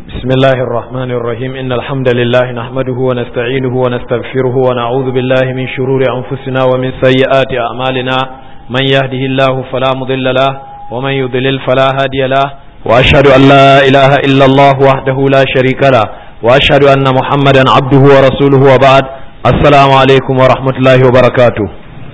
بسم الله الرحمن الرحيم إن الحمد لله نحمده ونستعينه ونستغفره ونعوذ بالله من شرور أنفسنا ومن سيئات أعمالنا من يهده الله فلا مضل له ومن يضلل فلا هادي له وأشهد أن لا إله إلا الله وحده لا شريك له وأشهد أن محمدا عبده ورسوله وبعد السلام عليكم ورحمة الله وبركاته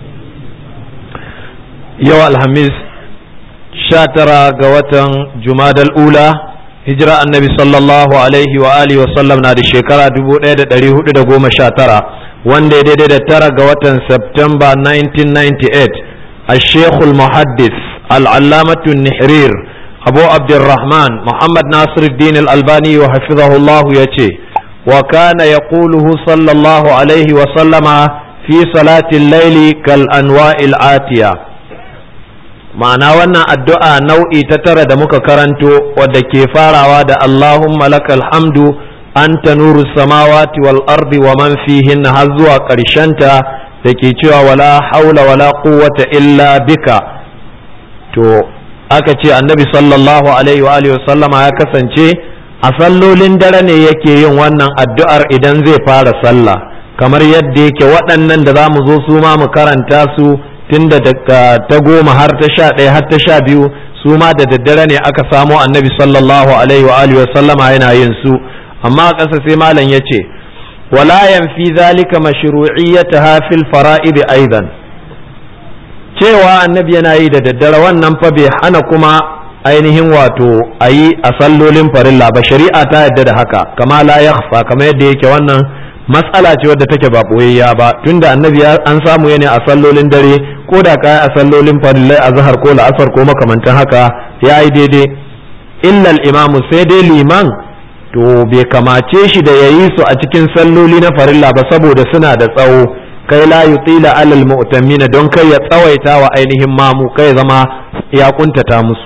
يوم الخميس شاترا قوة جماد الأولى hijira annabi sallallahu alaihi wa alihi wa sallam na da shekara 1419 wanda ya daidai da tara ga watan Septemba 1998 a shekul muhaddis al'allamatun nihrir abu abdurrahman muhammad nasiruddin al-albani wa hafizahullahu ya ce wa kana ya sallallahu alaihi wa sallama fi salatin laili kal anwa'il atiya ma'ana wannan addu'a nau'i ta tara da muka karanto wadda ke farawa da Allahumma lakal hamdu anta nuru samawati wal ardi wa man fihinna har zuwa ƙarshenta da ke cewa wala haula wala quwwata illa bika to aka ce annabi sallallahu alaihi wa alihi sallama ya kasance a sallolin dare ne yake yin wannan addu'ar idan zai fara sallah kamar yadda yake waɗannan da za mu zo su ma mu karanta su tunda daga ta goma har ta sha ɗaya har ta sha biyu su ma da daddare ne aka samo annabi sallallahu alaihi wa alihi wa sallama yana yin su amma a ƙasa sai malam ya ce wala yanfi zalika mashru'iyyataha fil fara'id aidan cewa annabi yana yi da daddare wannan fa bai hana kuma ainihin wato a yi a sallolin farilla ba shari'a ta yadda da haka kama la yakhfa kamar yadda yake wannan matsala ce wadda take ba boyayya ba tunda annabi an samu yana a sallolin dare ko da kai a sallolin farillai a zahar ko la'asar ko makamantan haka ya yi daidai illal imamu sai dai liman to bai kamace shi da ya yi su a cikin salloli na farilla ba saboda suna da tsawo kai la yutila alal mu'tamina don kai ya tsawaita wa ainihin mamu kai zama ya kuntata musu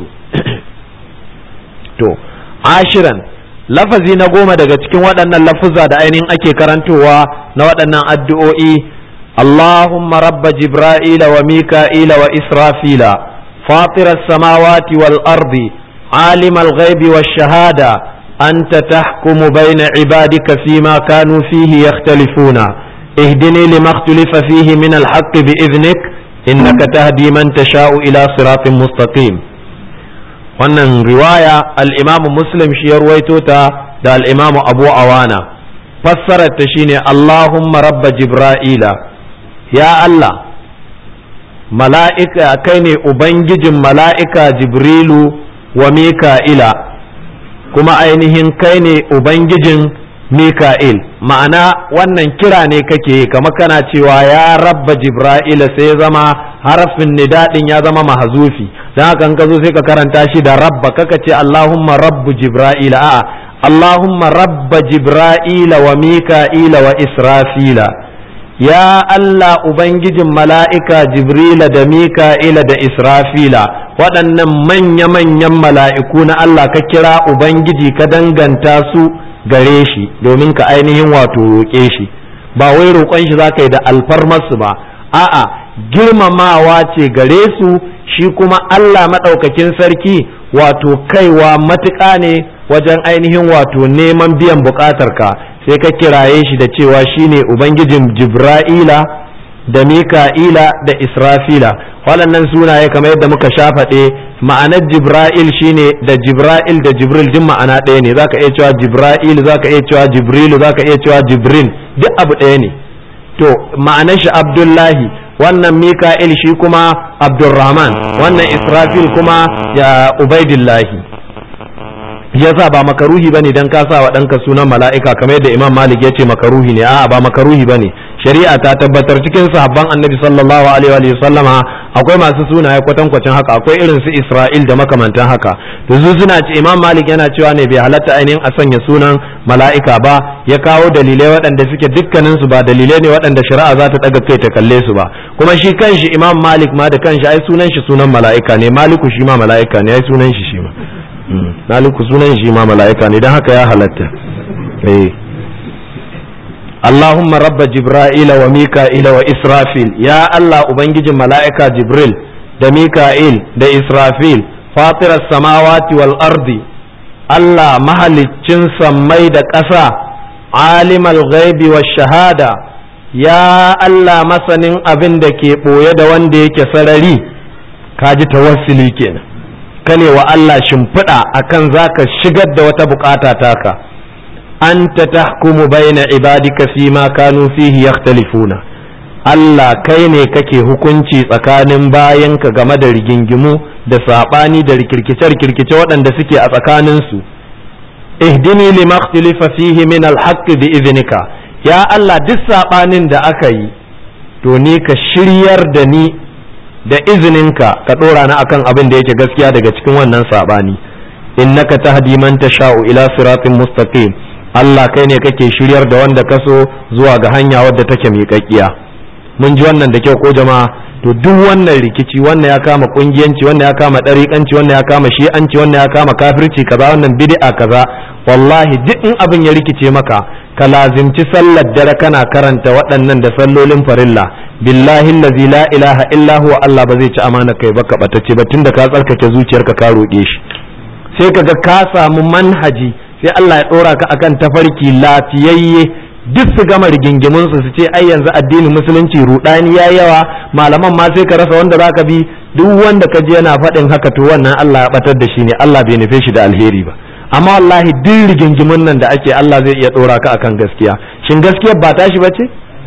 to ashiran lafazi na goma daga cikin waɗannan lafuzza da ainihin ake karantowa na waɗannan addu'o'i Allahumma rabba Jibra'ila wa Mika'ila wa Israfila fatirar samawati wal ardi alimal ghaibi wa shahada anta tahkumu baina ibadika fima kanu fihi yakhtalifuna ihdini lima ikhtalafa fihi min al-haqq bi idhnik innaka tahdi man tasha'u ila siratin mustaqim wannan riwaya al'imamu muslim shi ya ruwaito ta da al'imamu abu awana fassarar ta shine Allahumma rabba jibra'ila ya Allah mala'ika kai ne ubangijin mala'ika jibrilu wa mika'ila kuma ainihin kai ne ubangijin mika'il ma'ana wannan kira ne kake kama kana cewa ya rabba jibra'ila sai zama harafin nidadin ya zama mahazufi don haka ka zo sai ka karanta shi da rabba kaka ce Allahumma rabbu jibra'ila a'a Allahumma rabba jibra'ila wa mika'ila wa israfila ya Allah ubangijin mala'ika jibrila da mika'ila da israfila waɗannan manya-manyan mala'iku na Allah ka kira ubangiji ka danganta su gare shi domin ka ainihin wato roƙe shi ba wai roƙon shi za ka yi da alfarmarsu ba a'a girmamawa ce gare su shi kuma Allah maɗaukakin sarki wato kaiwa matuƙa ne wajen ainihin wato neman biyan buƙatarka sai ka kiraye shi da cewa shine ubangijin jibra'ila da mika'ila da israfila waɗannan sunaye kamar yadda muka sha faɗe ma'anar jibra'il shine da jibra'il da jibril duk ma'ana ɗaya ne zaka iya cewa jibra'il zaka iya cewa jibrilu zaka iya cewa jibrin duk abu ɗaya ne to ma'anar shi abdullahi wannan mika'il shi kuma abdurrahman wannan israfil kuma ya ubaidillahi yasa ba makaruhi bane dan ka sa wa ɗanka sunan mala'ika kamar yadda imam malik ya ce makaruhi ne a'a ba makaruhi bane shari'a ta tabbatar cikin sahabban annabi sallallahu alaihi wa sallama akwai masu sunaye kwatankwacin haka akwai irin su isra'il da makamantan haka to su suna ce imam malik yana cewa ne bai halatta ainihin a sanya sunan mala'ika ba ya kawo dalilai waɗanda suke dukkanin su ba dalilai ne waɗanda shari'a za ta ɗaga kai ta kalle su ba kuma shi kanshi imam malik ma da kanshi ai sunan shi sunan mala'ika ne maliku shi ma mala'ika ne ai sunan shi shi ma maliku sunan shi ma mala'ika ne don haka ya halatta eh Allahumma rabba Jibra'ila wa Mika'ila wa Israfil ya Allah ubangijin mala'ika Jibril da Mika'il da Israfil fatirar samawati wal ardi Allah mahaliccin sammai da ƙasa alimal ghaibi wa shahada ya Allah masanin abin da ke ɓoye da wanda yake sarari ka ji tawassuli kenan kane wa Allah shimfiɗa akan zaka shigar da wata bukata taka anta tahkumu baina ibadika fi ma kanu fihi yakhtalifuna Allah kai ne kake hukunci tsakanin bayanka game da rigingimu da saɓani da rikirkice-rikirkice waɗanda suke a tsakaninsu ihdini lima ikhtalafa fihi min alhaqqi bi iznika ya Allah duk saɓanin da aka yi to ni ka shiryar da ni da izininka ka ɗora ni akan abin da yake gaskiya daga cikin wannan saɓani innaka tahdi man tasha'u ila siratin mustaqim Allah kai ne kake shiryar da wanda ka so zuwa ga hanya wadda take miƙaƙƙiya mun ji wannan da kyau ko jama'a to duk wannan rikici wannan ya kama kungiyanci wannan ya kama ɗariƙanci wannan ya kama shi'anci wannan ya kama kafirci kaza wannan bid'a kaza wallahi duk in abin ya rikice maka ka lazimci sallar dare kana karanta waɗannan da sallolin farilla billahi allazi la ilaha illa huwa Allah ba zai ci amana kai ba ka batacce ba tunda ka tsarkake zuciyarka ka roƙe shi sai kaga ka samu manhaji sai Allah ya ɗora ka akan tafarki lafiyayye duk su gama rigingimin su su ce ai yanzu addinin musulunci rudani ya yawa malaman ma sai ka rasa wanda zaka bi duk wanda ka je yana faɗin haka to wannan Allah ya batar da shi ne Allah bai nufe shi da alheri ba amma wallahi duk rigingimin nan da ake Allah zai iya ɗora ka akan gaskiya shin gaskiyar ba tashi bace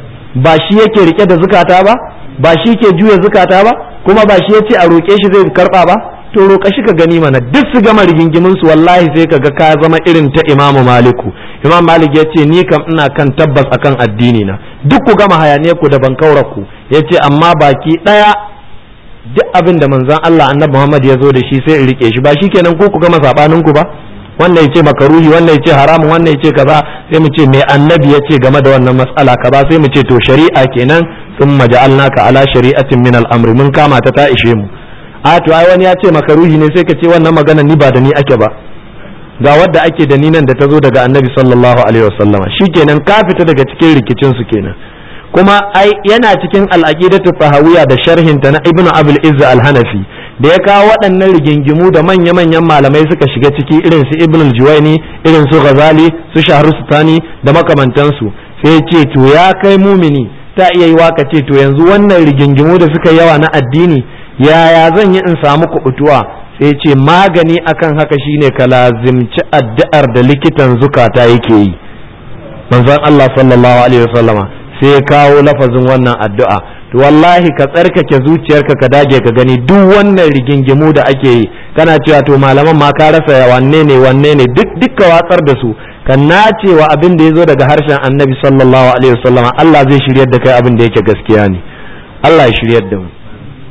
ba shi yake rike da zukata ba ba shi ke juya zukata ba kuma ba shi yace a roƙe shi zai karɓa ba to roƙa shi ka gani mana duk su gama rigingimin su wallahi sai ka ga ka zama irin ta imamu maliku imam malik ya ce ni kam ina kan tabbas akan addini na duk ku gama hayaniyar ku da ban ku ya ce amma baki ɗaya duk abin da manzon Allah annabi Muhammad ya zo da shi sai in rike shi ba shikenan ko ku gama sabanin ku ba wannan ya ce makaruhi wannan ya ce haramun wannan ya ce kaza sai mu ce mai annabi ya ce game da wannan mas'ala kaza sai mu ce to shari'a kenan sun maja'alnaka ala shari'atin min al-amri mun kama ta ta ishe mu a to ai wani ya ce makaruhi ne sai ka ce wannan magana ni ba da ni ake ba ga wadda ake da ni nan da ta zo daga annabi sallallahu alaihi wasallama shikenan ka fita daga cikin rikicin su kenan kuma ai yana cikin al-aqidatu tahawiyya da sharhin ta na ibnu abul izz al-hanafi da ya kawo waɗannan rigingimu da manya-manyan malamai suka shiga ciki irin su ibn al-juwaini irin su ghazali su shahrustani da makamantansu sai ya ce to ya kai mumini ta iya yi waka ce to yanzu wannan rigingimu da suka yawa na addini yaya zan yi in samu kubutuwa sai ce magani akan haka shine ka lazimci addu'ar da likitan zukata yake yi manzon Allah sallallahu alaihi wasallama sai ya kawo lafazin wannan addu'a to wallahi ka tsarkake zuciyarka ka dage ka gani duk wannan rigingimu da ake yi kana cewa to malaman ma ka rasa wanne ne wanne ne duk dukka watsar da su ka nace wa abin da ya zo daga harshen annabi sallallahu alaihi wasallama Allah zai shiryar da kai abin da yake gaskiya ne Allah ya shiryar da mu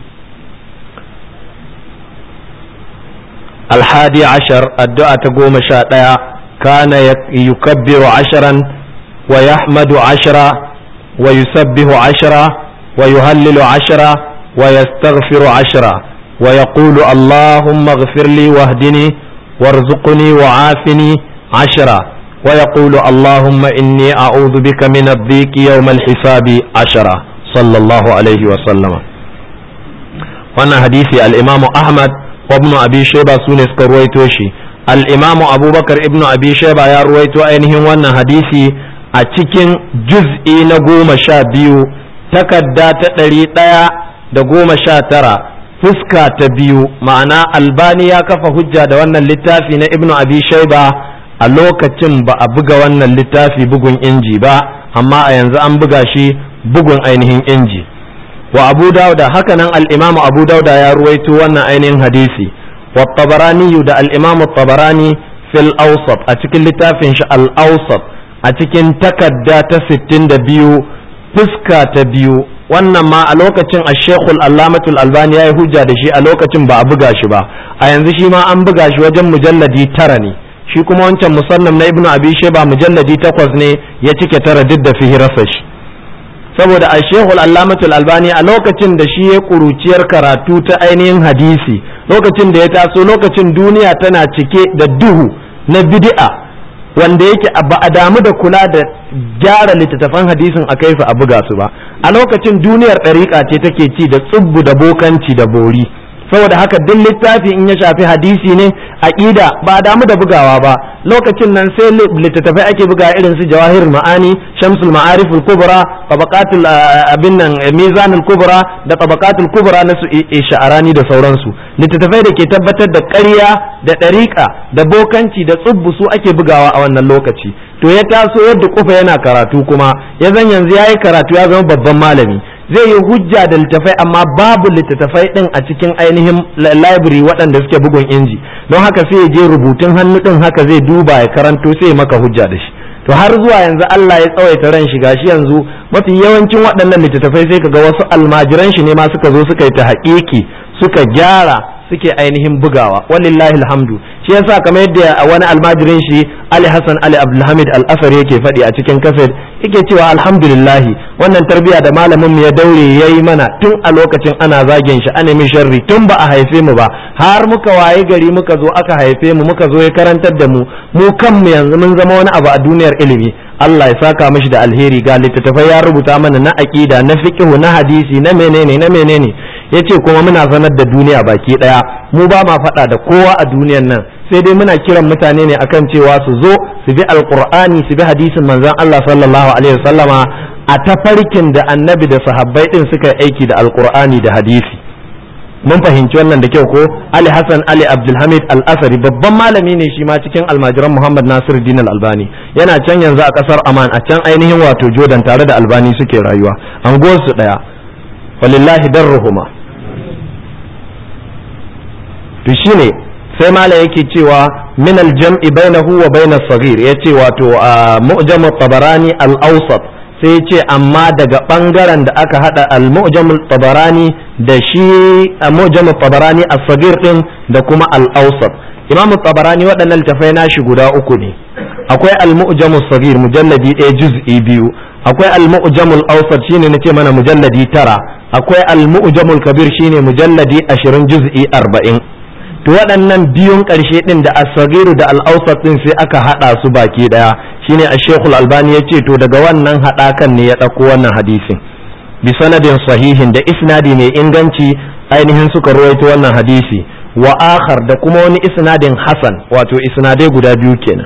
الحادي عشر الدعاء تقوم شاء كان يكبر عشرا ويحمد عشرا ويسبح عشرا ويهلل عشرا ويستغفر عشرا ويقول اللهم اغفر لي واهدني وارزقني وعافني عشرا ويقول اللهم إني أعوذ بك من الضيق يوم الحساب عشرا صلى الله عليه وسلم وانا حديث الإمام أحمد وابن أبي شيبة سونس كرويتوشي الإمام أبو بكر ابن أبي شيبة يا رويتو أينهم وانا حديثي أتكين جزء نقوم شابيو takarda ta ɗari ɗaya da goma sha tara fuska ta biyu ma'ana albani ya kafa hujja da wannan littafi na ibnu abi shaiba a lokacin ba a buga wannan littafi bugun inji ba amma a yanzu an buga shi bugun ainihin inji wa abu dauda hakanan al-imamu abu dauda ya ruwaito wannan ainihin hadisi wa tabarani da al-imamu tabarani fil awsat a cikin littafin shi al-awsat a cikin takarda ta 62 fuska ta biyu wannan ma a lokacin a shekul allamatul albani ya yi hujja da shi a lokacin ba a buga shi ba a yanzu shi ma an buga shi wajen mujalladi tara ne shi kuma wancan musannam na ibnu abi sheba mujalladi takwas ne ya cike tara duk da fihirarsa shi saboda a shekul allamatul albani a lokacin da shi ya kuruciyar karatu ta ainihin hadisi lokacin da ya taso lokacin duniya tana cike da duhu na bid'a wanda yake ba a damu da kula da gyara littattafan hadisin a kaifa a buga su ba a lokacin duniyar ɗariƙa ce take ci da tsubbu da bokanci da bori saboda haka duk littafi in ya shafi hadisi ne aqida ba damu da bugawa ba lokacin nan sai littattafai ake buga irin su jawahir ma'ani shamsul ma'arif al-kubra tabaqatul abin nan mizan al-kubra da tabaqatul kubra na su sha'arani da sauransu littattafai da ke tabbatar da ƙarya da ɗariƙa da bokanci da tsubbu su ake bugawa a wannan lokaci to ya taso yadda kufa yana karatu kuma ya zan yanzu yayi karatu ya zama babban malami zai yi hujja da littattafai amma babu littattafai din a cikin ainihin library waɗanda suke bugun inji don haka sai ya je rubutun hannu din haka zai duba ya karanto sai maka hujja da shi to har zuwa yanzu Allah ya tsawaita ran shi gashi yanzu mafi yawancin waɗannan littattafai sai kaga wasu almajiran shi ne ma suka zo suka yi ta haƙiƙi suka gyara suke ainihin bugawa walillahi alhamdu shi yasa kamar yadda wani almajirin shi Ali Hassan Ali Abdulhamid Al-Asar yake faɗi a cikin kaset yake cewa alhamdulillah wannan tarbiya da malamin mu ya daure yayi mana tun a lokacin ana zagin shi ana min sharri tun ba a haife mu ba har muka waye gari muka zo aka haife mu muka zo ya karantar da mu mu kanmu yanzu mun zama wani abu a duniyar ilimi Allah ya saka mishi da alheri ga littattafai ya rubuta mana na aqida na fiqh na hadisi na menene na menene yace kuma muna sanar da duniya baki daya mu ba ma faɗa da kowa a duniyan nan sai dai muna kiran mutane ne akan cewa su zo su bi alqur'ani su bi hadisin manzon Allah sallallahu alaihi wasallama a tafarkin da annabi da sahabbai din suka aiki da alqur'ani da hadisi mun fahimci wannan da kyau ko Ali Hassan Ali Abdulhamid Al-Asari babban malami ne shi ma cikin almajiran Muhammad Nasir Din Al-Albani yana can yanzu a kasar Aman a can ainihin wato Jordan tare da Albani suke rayuwa anguwar su daya walillahi darruhuma to shine sai mala yake cewa min al-jam'i bainahu wa bain as-saghir yace wato mu'jam at-tabarani al-awsat sai ya ce amma daga ɓangaren da aka haɗa al-mu'jamul tabarani da shi mu'jamul tabarani as-sagir din da kuma al-awsat imamu tabarani waɗannan littafai nashi guda uku ne akwai al-mu'jamul sagir mujalladi ɗaya juz'i biyu akwai al-mu'jamul awsat shine nace mana mujalladi tara akwai al-mu'jamul kabir shine mujalladi ashirin juz'i arba'in to waɗannan biyun ƙarshe ɗin da as-sagiru da al-awsat ɗin sai aka haɗa su baki ɗaya shine ash-shaykhul albani yace to daga wannan haɗakan ne ya ɗauko wannan hadisin bi sanadin sahihin da isnadi mai inganci ainihin suka ruwaito wannan hadisi wa akhar da kuma wani isnadin hasan wato isnadai guda biyu kenan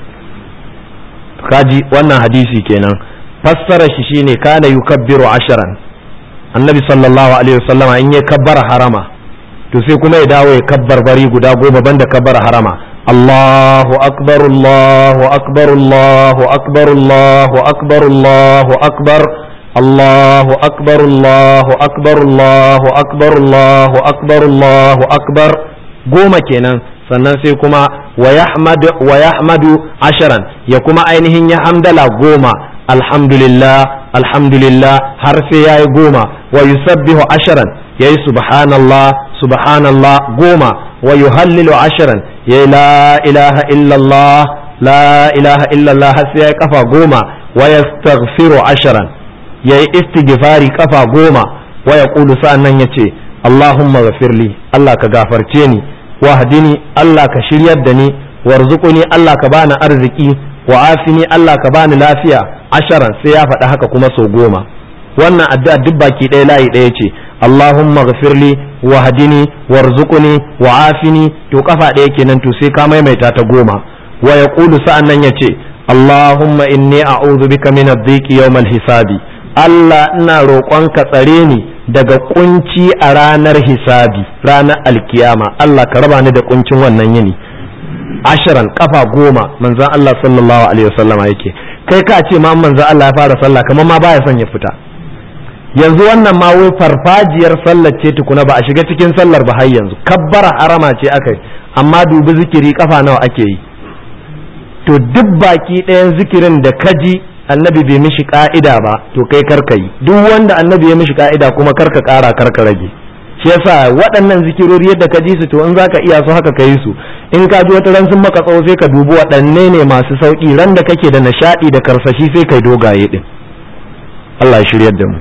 kaji wannan hadisi kenan fassara shi shine kana yukabbiru asharan annabi sallallahu alaihi wasallama in ya kabbara harama to sai kuma ya dawo ya kabbar bari guda goma banda kabbar harama Allahu akbar Allahu akbar Allahu akbar Allahu akbar Allahu akbar Allahu akbar Allahu akbar Allahu akbar Allahu akbar Allahu akbar goma kenan sannan sai kuma wa yahmadu wa yahmadu asharan ya kuma ainihin ya hamdala goma alhamdulillah alhamdulillah har sai yayi goma wa yusabbihu asharan yayi subhanallah subhanallah goma wa yuhallilu asharan yayi la ilaha illallah la ilaha illallah har sai yayi kafa goma wa yastaghfiru asharan yayi istighfari kafa goma wa yaqulu sa'annan yace allahumma ghafirli Allah ka gafarce ni wahdini Allah ka shiryar da ni warzuquni Allah ka bani arziki wa afini Allah ka bani lafiya asharan sai ya faɗi haka kuma sau goma wannan addu'a duk baki ɗaya layi ɗaya ce Allahumma ghafirli wa hadini warzuqni wa afini to kafa ɗaya kenan to sai ka maimaita ta goma wa yaqulu sa'an nan yace Allahumma inni a'udhu bika min ad-dhiqi yawm al-hisabi Allah ina roƙon ka tsare ni daga kunci a ranar hisabi ranar alkiyama Allah ka raba ni da kuncin wannan yini ashiran kafa goma manzon Allah sallallahu alaihi wasallama yake kai ka ce ma manzon Allah ya fara sallah kamar ma baya son ya fita yanzu wannan ma wai farfajiyar sallar ce tukuna ba a shiga cikin sallar ba har yanzu kabbara harama ce aka yi amma dubi zikiri kafa nawa ake yi to duk baki ɗayan zikirin da kaji annabi bai mishi ka'ida ba to kai karka yi duk wanda annabi ya mishi ka'ida kuma karka ƙara karka rage shi yasa waɗannan zikirori yadda ka ji su to in zaka iya su haka ka yi su in ka ji wata ran sun maka tsawo sai ka dubi waɗanne ne masu sauƙi ran da kake da nishaɗi da karsashi sai kai dogaye din Allah ya shiryar da mu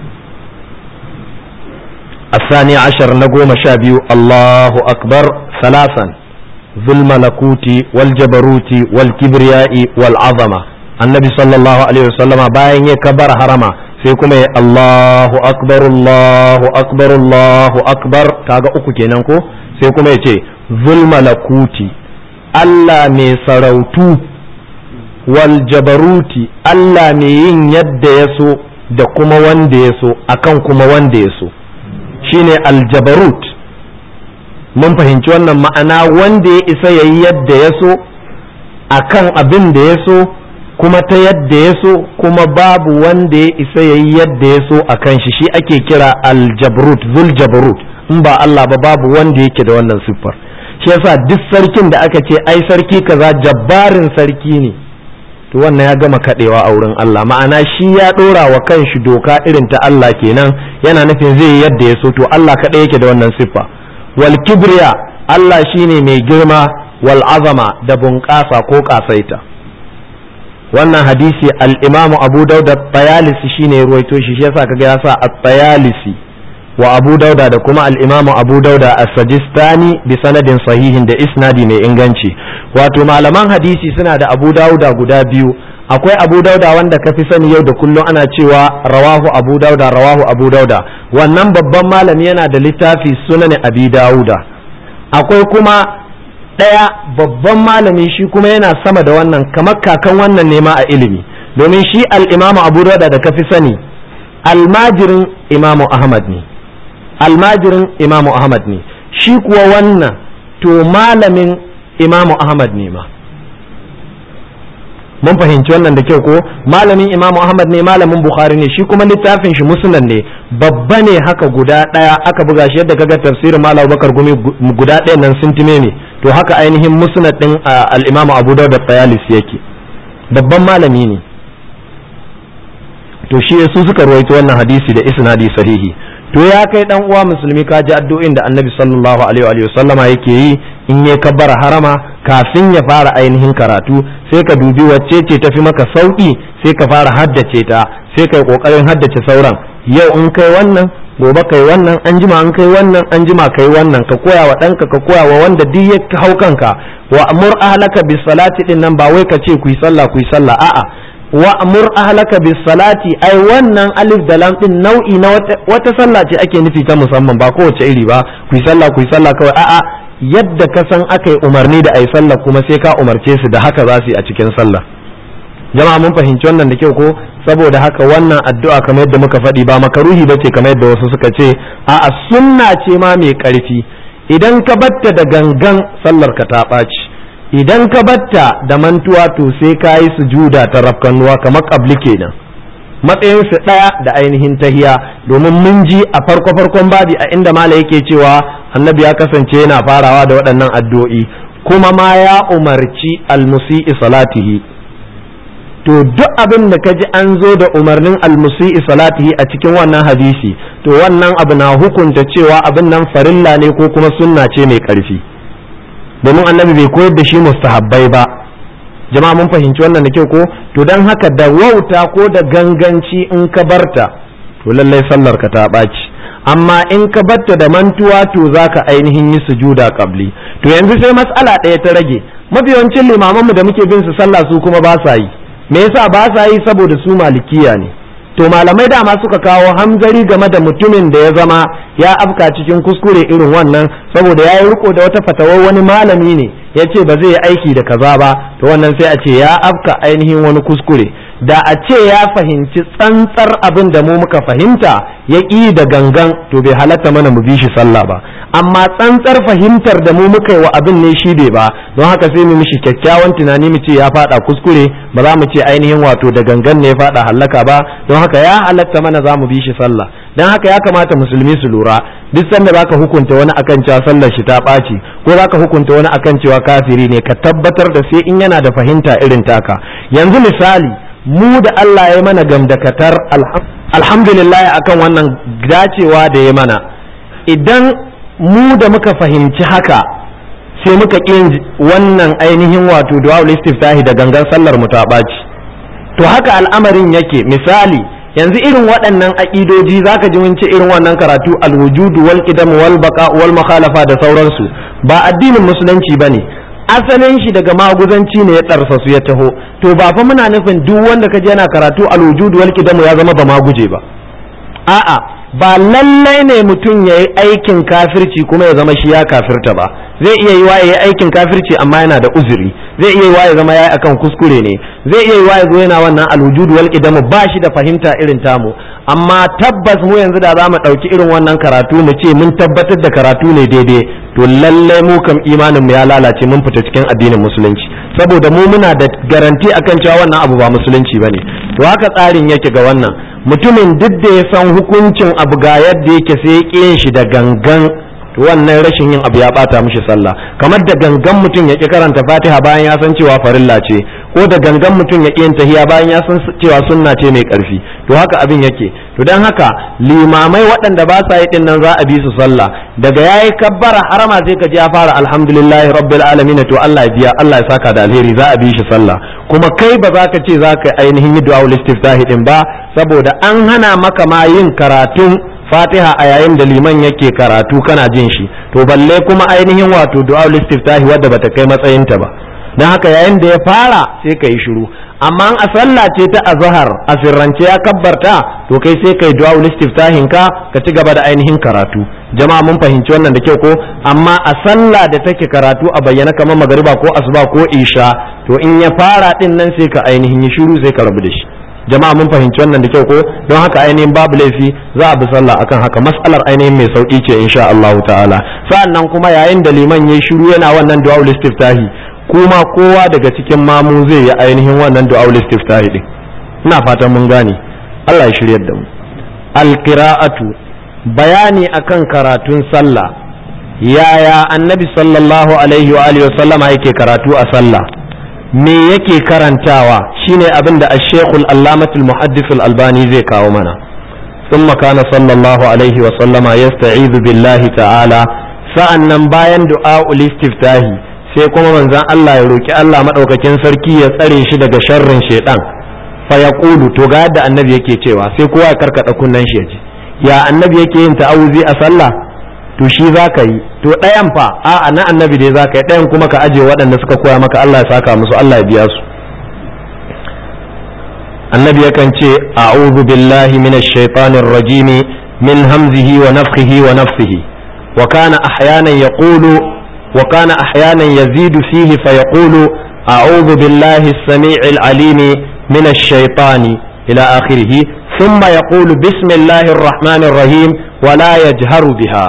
الثاني عشر نقوم شابيو الله أكبر ثلاثا ذو الملكوت والجبروت والكبرياء والعظمة النبي صلى الله عليه وسلم باين يكبر حرما sai kuma ya Allahu akbar Allahu akbar Allahu akbar kaga uku kenan ko sai kuma ya ce zulmalakuti Allah mai sarautu wal jabaruti Allah mai yin yadda ya so da kuma wanda ya so akan kuma wanda ya so shine aljabarut mun fahimci wannan ma'ana wanda ya isa ya yi yadda ya so akan abin da ya so kuma ta yadda ya so kuma babu wanda ya isa ya yi yadda ya so a kan shi shi ake kira aljabrut zul jabrut in ba Allah ba babu wanda yake da wannan siffar shi yasa duk sarkin da aka ce ai sarki kaza jabbarin sarki ne to wannan ya gama kadewa a wurin Allah ma'ana shi ya dora wa kanshi doka irin ta Allah kenan yana nufin zai yi yadda ya so to Allah kadai yake da wannan siffa wal kibriya Allah shine mai girma wal azama da bunƙasa ko kasaita wannan hadisi al-imamu abu dauda tayalisi shine ya ruwaito shi shi yasa kaga ya sa at-tayalisi wa abu dauda da kuma al-imamu abu dauda as-sajistani bi sanadin sahihin da isnadi mai inganci wato malaman hadisi suna da abu dauda guda biyu akwai abu dauda wanda ka fi sani yau da kullum ana cewa rawahu abu dauda rawahu abu dauda wannan babban malami yana da littafi sunan abi dauda akwai kuma ɗaya babban malami shi kuma yana sama da wannan kamar kakan wannan nema a ilimi domin shi al'imamu abu da da kafi sani almajirin imamu ahmad ne almajirin imamu ahmad ne shi kuwa wannan to malamin imamu ahmad ne ma mun fahimci wannan da kyau ko malamin imamu ahmad ne malamin bukhari ne shi kuma littafin shi musnad ne babba ne haka guda ɗaya aka buga shi yadda kaga tafsirin malam bakar gumi guda ɗaya nan sintime ne to haka ainihin musnad din al-Imam Abu Dawud at-Tayalisi yake babban malami ne to shi su suka ruwaito wannan hadisi da isnadi sahihi to ya kai dan uwa musulmi ka ji addu'o'in da Annabi sallallahu alaihi wa sallama yake yi in ya kabbara harama kafin ya fara ainihin karatu sai ka dubi wacce ce tafi maka sauki sai ka fara haddace ta sai kai kokarin haddace sauran yau in kai wannan gobe kai wannan an jima an kai wannan an jima kai wannan ka koya wa ɗanka ka koya wa wanda duk ya hau kanka wa amur ahlaka bis salati din nan ba wai ka ce ku yi sallah ku yi sallah a'a wa amur ahlaka bis salati ai wannan alif da lam din nau'i na wata sallah ce ake nufi ta musamman ba kowace iri ba ku yi sallah ku yi sallah kawai a'a yadda ka san aka yi umarni da ai sallah kuma sai ka umarce su da haka za su yi a cikin sallah jama'a mun fahimci wannan da kyau ko saboda haka wannan addu'a kamar yadda muka faɗi ba makaruhi bace kamar yadda wasu suka ce a'a sunna ce ma mai ƙarfi idan ka batta da gangan sallar ka ta ɓaci idan ka batta da mantuwa to sai ka yi sujuda ta rafkanuwa kamar ƙabli kenan matsayin su ɗaya da ainihin tahiya domin mun ji a farko farkon babi a inda mala yake cewa annabi ya kasance yana farawa da waɗannan addu'o'i kuma ma ya umarci almusi'i salatihi to duk abin da kaji an zo da umarnin almusi'i salatihi a cikin wannan hadisi to wannan abu na hukunta cewa abin nan farilla ne ko kuma sunna ce mai ƙarfi domin annabi bai koyar da shi mustahabbai ba jama'a mun fahimci wannan da kyau ko to don haka da wauta ko da ganganci in ka barta to lallai sallar ka ta ɓaci amma in ka batta da mantuwa to za ka ainihin yi sujuda qabli to yanzu sai matsala ɗaya ta rage mafiyancin limamanmu da muke bin su sallah su kuma ba sa yi me yasa ba sa yi saboda su malikiya ne to malamai dama suka kawo hamzari game da mutumin da ya zama ya afka cikin kuskure irin wannan saboda ya yi riko da wata fatawar wani malami ne ya ce ba zai yi aiki da kaza ba to wannan sai a ce ya afka ainihin wani kuskure da a ce ya fahimci tsantsar abin da mu muka fahimta ya ƙi da gangan to bai halatta mana mu bi shi sallah ba amma tsantsar fahimtar da mu muka yi wa abin ne shi bai ba don haka sai mu mishi kyakkyawan tunani mu ce ya fada kuskure ba za mu ce ainihin wato da gangan ne ya fada hallaka ba don haka ya halatta mana za mu bi shi sallah don haka ya kamata musulmi su lura duk sanda zaka hukunta wani akan cewa sallar shi ta ɓaci ko zaka hukunta wani akan cewa kafiri ne ka tabbatar da sai in yana da fahimta irin taka yanzu misali mu da Allah ya mana gamdakatar alhamdulillah akan wannan dacewa da ya mana idan mu da muka fahimci haka sai muka ƙin wannan ainihin wato du'a istiftahi da gangan sallar mu ta ɓaci to haka al'amarin yake misali yanzu irin waɗannan aƙidoji zaka ji mun ce irin wannan karatu alwujudu wal qidam wal baqa wal mukhalafa da sauransu ba addinin musulunci bane asalin shi daga maguzanci ne ya ɗarsa su ya taho to ba fa muna nufin duk wanda kaje yana karatu al-wujud wal qidamu ya zama ba maguje ba a'a ba lallai ne mutum ya yi aikin kafirci kuma ya zama shi ya kafirta ba zai iya yi wa ya yi aikin kafirci amma yana da uzuri zai iya yi wa ya zama ya yi akan kuskure ne zai iya yi wa ya zo yana wannan alwujud wal qidamu ba shi da fahimta irin tamu amma tabbas mu yanzu da za mu ɗauki irin wannan karatu mu ce mun tabbatar da karatu ne daidai to lallai mu kam imanin mu ya lalace mun fita cikin addinin musulunci saboda mu muna da garanti akan cewa wannan abu ba musulunci bane to haka tsarin yake ga wannan mutumin duk da ya san hukuncin abu ga yadda yake sai ya yin shi da gangan to wannan rashin yin abu ya bata mishi sallah kamar da gangan mutum ya ki karanta fatiha bayan ya san cewa farilla ce ko da gangan mutum ya ki yin tahiya bayan ya san cewa sunna ce mai karfi to haka abin yake to dan haka limamai waɗanda ba sa yi din nan za a bi su sallah daga yayi kabbara harama sai ka ji ya fara alhamdulillahi rabbil alamin to Allah ya biya Allah ya saka da alheri za a bi shi sallah kuma kai ba za ka ce za ka ainihin yi du'a istiftahi din ba saboda an hana maka ma yin karatun fatiha a yayin da liman yake karatu kana jin shi to balle kuma ainihin wato du'a istiftahi wadda bata kai matsayinta ba dan haka yayin da ya fara sai ka yi shiru amma a sallah ce ta azhar a sirrance ya kabbarta to kai sai kai du'a istiftahin ka ka ci gaba da ainihin karatu jama'a mun fahimci wannan da kyau ko amma a sallah da take karatu a bayyana kamar magariba ko asuba ko isha to in ya fara din nan sai ka ainihin yi shiru sai ka rabu da shi jama'a mun fahimci wannan da kyau ko don haka ainihin babu laifi za a bi sallah akan haka mas'alar ainihin mai sauki ce insha Allah ta'ala sa'annan kuma yayin da liman yayi shiru yana wannan du'a istiftahi kuma kowa daga cikin mamu zai yi ainihin wannan du'a istiftahi din ina fatan mun gane Allah ya shiryar da mu alqira'atu bayani akan karatun sallah yaya annabi sallallahu alaihi wa alihi wa sallama yake karatu a sallah me yake karantawa shine abin da ashekul allamatul muhaddithul albani zai kawo mana ثم كان صلى الله عليه وسلم يستعيذ بالله تعالى sa'annan bayan du'a istiftahi sai kuma manzon Allah ya roki Allah madaukakin sarki ya tsare shi daga sharrin shaiɗan fa yaqulu to ga yadda annabi yake cewa sai kowa ya karkada kunnen shi ya ji ya annabi yake yin ta'awuzi a sallah to shi za ka yi to ɗayan fa a'a na annabi dai za ka yi ɗayan kuma ka aje waɗanda suka koya maka Allah ya saka musu Allah ya biya su annabi yakan ce a'udhu billahi minash shaitanir rajim min hamzihi wa nafthihi wa nafsihi wa kana ahyanan yaqulu wa kana ahyanan yazidu fihi fa yaqulu a'udhu billahi as-sami'il alim minash shaitani ila akhirih ثم يقول بسم الله الرحمن الرحيم ولا يجهر بها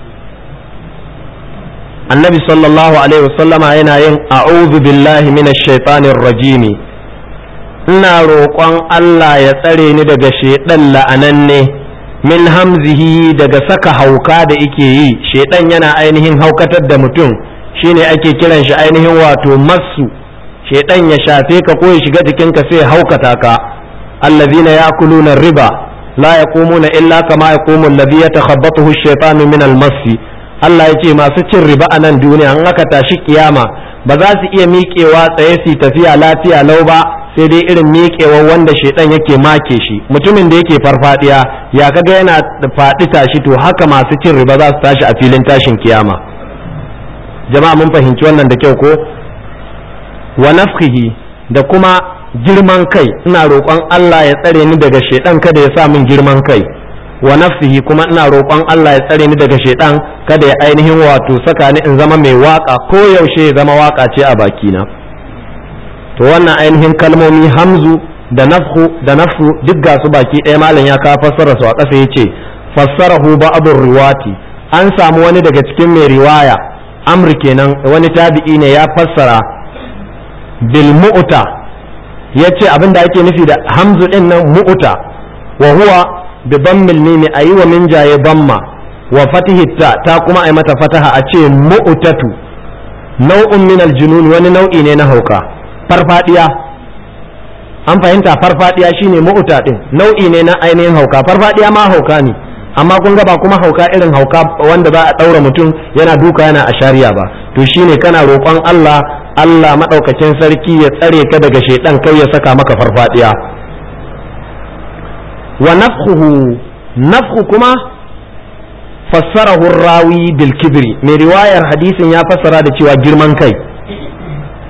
annabi sallallahu alaihi wasallama yana yin a'udhu billahi minash shaitanir rajim ina roƙon Allah ya tsare ni daga shaidan la'ananne min hamzihi daga saka hauka da ike yi shaidan yana ainihin haukatar da mutum shine ake kiran shi ainihin wato massu shaidan ya shafe ka ko ya shiga jikinka sai haukata ka allazina ya'kuluna riba la yaqumuna illa kama yaqumu alladhi yatakhabbathu ash-shaytanu min al-massi Allah ya ce masu cin riba a nan duniya an aka tashi kiyama ba za su iya miƙewa tsaye su tafiya lafiya lau ba sai dai irin miƙewa wanda shaidan yake make shi mutumin da yake farfadiya ya kaga yana faɗi tashi to haka masu cin riba za su tashi a filin tashin kiyama jama'a mun fahimci wannan da kyau ko wa nafkihi da kuma girman kai ina roƙon Allah ya tsare ni daga shaidan kada ya sa min girman kai wa nafsihi kuma ina roƙon Allah ya tsare ni daga shaidan kada ya ainihin wato saka ni in zama mai waka ko yaushe ya zama waka ce a bakina to wannan ainihin kalmomi hamzu da nafhu da nafsu duk ga su baki ɗaya malam ya ka fassara su a ƙasa yace fassarahu ba'dur riwati an samu wani daga cikin mai riwaya amr kenan wani tabi'i ne ya fassara bil mu'ta yace abinda ake nufi da hamzu din nan mu'ta wa huwa bi dammil mimi ayi wa min jaye damma wa fatihi ta ta kuma ai mata fataha a ce mu'tatu nau'un min aljunun wani nau'i ne na hauka farfadiya an fahimta farfadiya shine mu'ta din nau'i ne na ainihin hauka farfadiya ma hauka ne amma kun ga ba kuma hauka irin hauka wanda za a daura mutum yana duka yana a shari'a ba to shine kana roƙon Allah Allah madaukakin sarki ya tsare ka daga shedan kai ya saka maka farfadiya wa nafkhuhu nafkhu kuma fassarahu rawi bil kibri mai riwayar hadisin ya fassara da cewa girman kai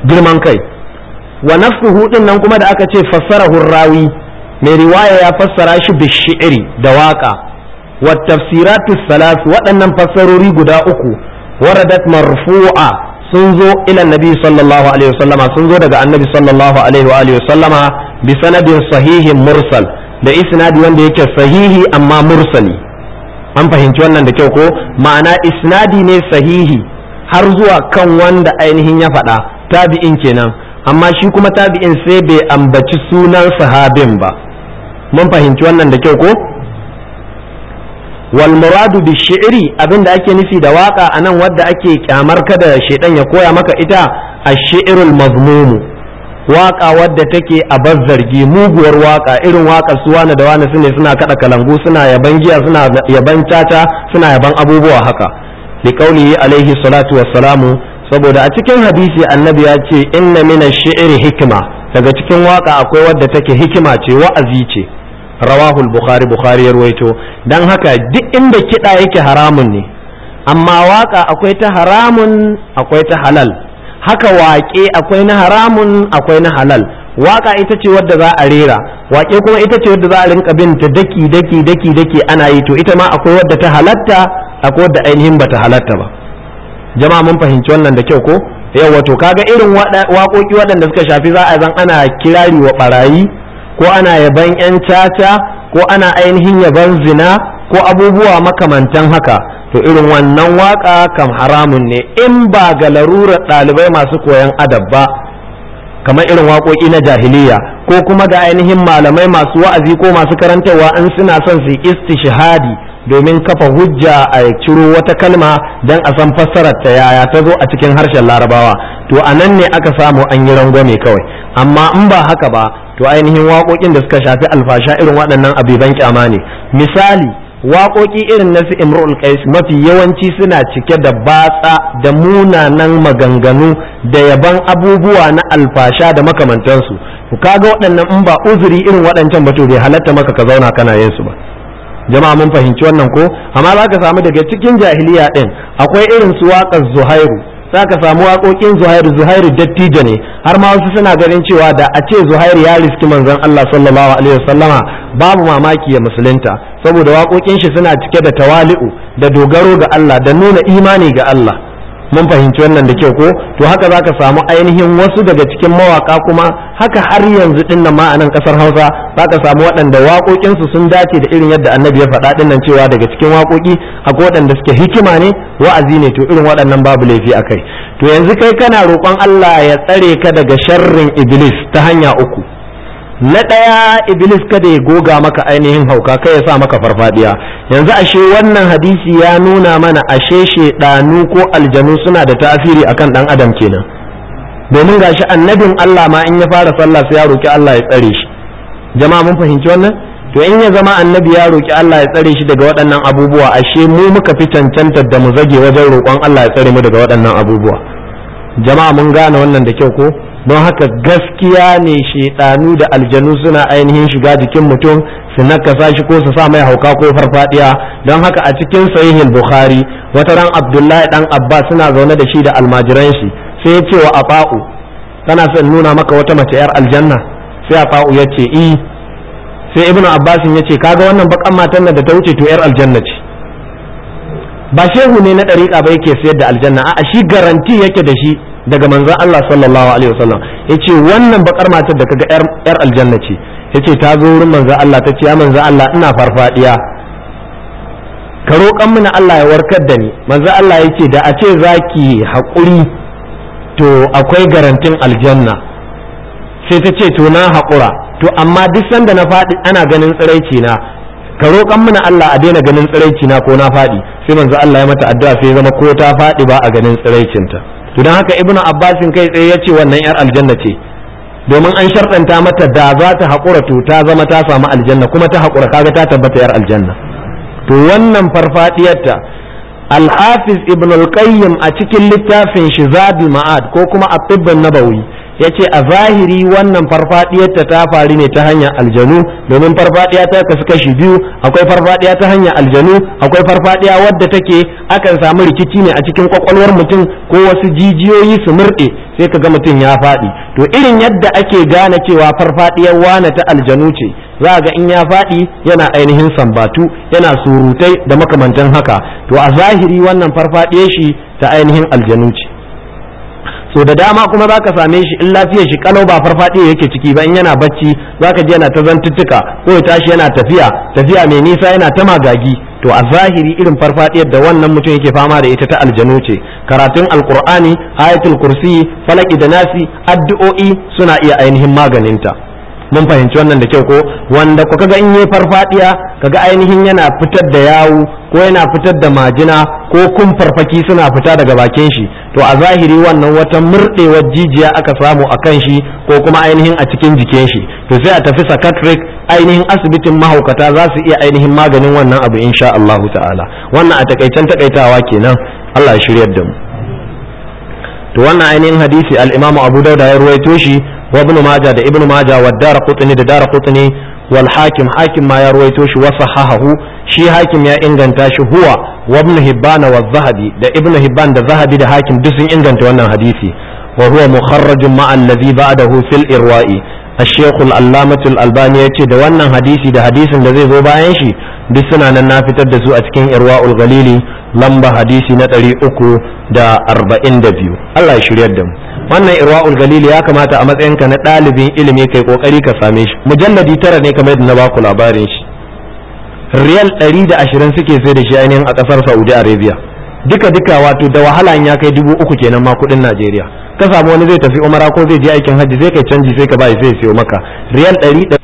girman kai wa nafsuhu din nan kuma da aka ce fassarahu rawi mai riwaya ya fassara shi bi shi'ri da waka wa tafsiratu salas waɗannan fassarori guda uku waradat marfu'a sun zo ila nabi sallallahu alaihi wasallama sun zo daga annabi sallallahu alaihi wa alihi wasallama bi sanadin sahihin mursal da isnadi wanda yake sahihi amma mursali an fahimci wannan da kyau ko ma'ana isnadi ne sahihi har zuwa kan wanda ainihin ya faɗa tabi'in kenan amma shi kuma tabi'in sai bai ambaci sunan sahabin ba mun fahimci wannan da kyau ko wal muradu bi shi'ri abinda ake nufi da waka anan wadda ake kyamar kada shedan ya koya maka ita ash-shi'rul mazmum waka wadda take a bazzargi muguwar waka irin waka su wani da wani sune suna kada kalangu suna yaban giya suna yaban tata suna yaban abubuwa haka li qaulihi alaihi salatu wassalamu saboda a cikin hadisi annabi ya ce inna mina shi'ri hikima daga cikin waka akwai wadda take hikima ce wa'azi ce rawahul bukhari bukhari ya ruwaito dan haka duk inda kiɗa yake haramun ne amma waka akwai ta haramun akwai ta halal haka waƙe akwai na haramun akwai na halal waka ita ce wadda za a rera waƙe kuma ita ce wadda za a rinka bin ta daki daki daki daki ana yi to ita ma akwai wadda ta halatta akwai wadda ainihin bata halatta ba jama'a mun fahimci wannan da kyau ko yawa to kaga irin waƙoƙi waɗanda suka shafi za a zan ana kirari wa barayi ko ana yaban 'yan caca ko ana ainihin yaban zina ko abubuwa makamantan haka to irin wannan waka kam haramun ne in ba ga larurar ɗalibai masu koyan adab ba kamar irin waƙoƙi na jahiliya ko kuma ga ainihin malamai masu wa'azi ko masu karantarwa in suna son su istishhadi domin kafa hujja a ciro wata kalma don a san fassarar ta yaya ta zo a cikin harshen larabawa to a nan ne aka samu an yi rangwame kawai amma in ba haka ba to ainihin waƙoƙin da suka shafi alfasha irin waɗannan abiban kyama ne misali waƙoƙi irin na su imrul qais mafi yawanci suna cike da batsa da munanan maganganu da yaban abubuwa na alfasha da makamantansu kaga waɗannan in ba uzuri irin waɗancan ba to bai halatta maka ka zauna kana yin su ba jama'a mun fahimci wannan ko amma za ka samu daga cikin jahiliya ɗin akwai irin su waƙar zuhairu za ka samu waƙoƙin zuhairu zuhairu dattijo ne har ma wasu suna ganin cewa da a ce zuhairu ya riski manzon Allah sallallahu alaihi wasallama babu mamaki ya musulunta saboda waƙoƙin shi suna cike da tawali'u da dogaro ga Allah da nuna imani ga Allah mun fahimci wannan da kyau ko to haka zaka samu ainihin wasu daga cikin mawaka kuma haka har yanzu din nan ma a nan kasar Hausa zaka samu waɗanda waƙoƙinsu sun dace da irin yadda Annabi ya faɗa din nan cewa daga cikin waƙoƙi akwai waɗanda suke hikima ne wa'azi ne to irin waɗannan babu laifi akai to yanzu kai kana roƙon Allah ya tsare ka daga sharrin iblis ta hanya uku na ɗaya iblis kada ya goga maka ainihin hauka kai ya sa maka farfadiya yanzu ashe wannan hadisi ya nuna mana ashe shedanu ko aljanu suna da tasiri akan dan adam kenan domin gashi annabin Allah ma in ya fara sallah sai ya roki Allah ya tsare shi jama'a mun fahimci wannan to in ya zama annabi ya roki Allah ya tsare shi daga waɗannan abubuwa ashe mu muka fi cancanta da mu zage wajen roƙon Allah ya tsare mu daga waɗannan abubuwa jama'a mun gane wannan da kyau ko don haka gaskiya ne shaidanu da aljanu suna ainihin shiga jikin mutum su nakasa shi ko su sa mai hauka ko farfadiya don haka a cikin sahihin bukhari wata ran abdullahi dan abbas suna zaune da shi da almajiran shi sai ya ce wa afa'u kana son nuna maka wata mace yar aljanna sai afa'u ya ce i sai ibnu abbas ya ce kaga wannan bakan matan nan da ta wuce to yar aljanna ce ba shehu ne na ɗariƙa ba yake sayar da aljanna a shi garanti yake da shi daga manzon Allah sallallahu alaihi wasallam yace wannan bakar matar da kaga yar yar aljanna ce yace ta zo wurin manzon Allah ta ce ya manzon Allah ina farfadiya ka roƙan mini Allah ya warkar da ni manzon Allah yace da a ce zaki haƙuri to akwai garantin aljanna sai ta ce to na haƙura to amma duk sanda na faɗi ana ganin tsiraici na ka roƙan mini Allah a daina ganin tsiraici na ko na faɗi sai manzo Allah ya mata addu'a sai zama ko ta faɗi ba a ganin tsiraicinta to don haka ibnu abbasin kai tsaye ya ce wannan yar aljanna ce domin an sharɗanta mata da za ta haƙura to ta zama ta samu aljanna kuma ta haƙura kaga ta tabbata yar aljanna to wannan farfadiyarta al-hafiz ibn al-qayyim a cikin littafin shi zadul ma'ad ko kuma at-tibb nabawi yace a zahiri wannan farfadiyar ta ta faru ne ta hanyar aljanu domin farfadiya ta kasu kashi biyu akwai farfadiya ta hanyar aljanu akwai farfadiya wadda take akan samu rikici ne a cikin kwakwalwar mutum ko wasu jijiyoyi su murɗe sai ka ga mutum ya faɗi to irin yadda ake gane cewa farfadiyar wane ta aljanu ce za ga in ya faɗi yana ainihin sambatu yana surutai da makamantan haka to a zahiri wannan farfadiyar shi ta ainihin aljanu ce so da dama kuma za ka same shi in lafiyar shi kalau ba farfadiya yake ciki ba in yana bacci za ka ji yana ta zantuttuka ko ya tashi yana tafiya tafiya mai nisa yana ta magagi to a zahiri irin farfadiyar da wannan mutum yake fama da ita ta aljanu ce karatun alkur'ani ayatul kursi falaki da nasi addu'o'i suna iya ainihin maganinta mun fahimci wannan da kyau ko wanda ku kaga in yi farfadiya kaga ainihin yana fitar da yawu ko yana fitar da majina ko kun farfaki suna fita daga bakin shi to a zahiri wannan wata murdewar jijiya aka samu a kan shi ko kuma ainihin a cikin jikin shi to sai a tafi psychiatric ainihin asibitin mahaukata za su iya ainihin maganin wannan abu insha Allah ta'ala wannan a takaicen takaitawa kenan Allah ya shiryar da mu to wannan ainihin hadisi al-Imam Abu Dawud ya ruwaito shi wa Ibn Majah da Ibn Majah wa Daraqutni da Daraqutni wal Hakim Hakim ma ya ruwaito shi wa sahahahu shi Hakim ya inganta shi huwa wa Ibn Hibban wa Zahabi da Ibn Hibban da Zahabi da Hakim duk sun inganta wannan hadisi wa huwa mukharrajun ma alladhi ba'dahu fil irwa'i الشيخ العلامة الألباني يتي da wannan hadisi da hadisin da zai zo bayan shi duk suna nan na fitar da su a cikin irwa'ul galili lamba hadisi na ɗari uku da arba'in da biyu Allah ya shiryar da mu wannan irwa'ul galili ya kamata a matsayinka na ɗalibin ilimi kai kokari ka same shi mujalladi tara ne kamar yadda na baku labarin shi riyal ɗari da ashirin suke sai da shi ainihin a ƙasar saudi arabia duka duka wato da wahala ya kai dubu uku kenan ma kuɗin najeriya ka samu wani zai tafi umara ko zai je aikin hajji zai kai canji sai ka bai sai siyo maka riyal ɗari da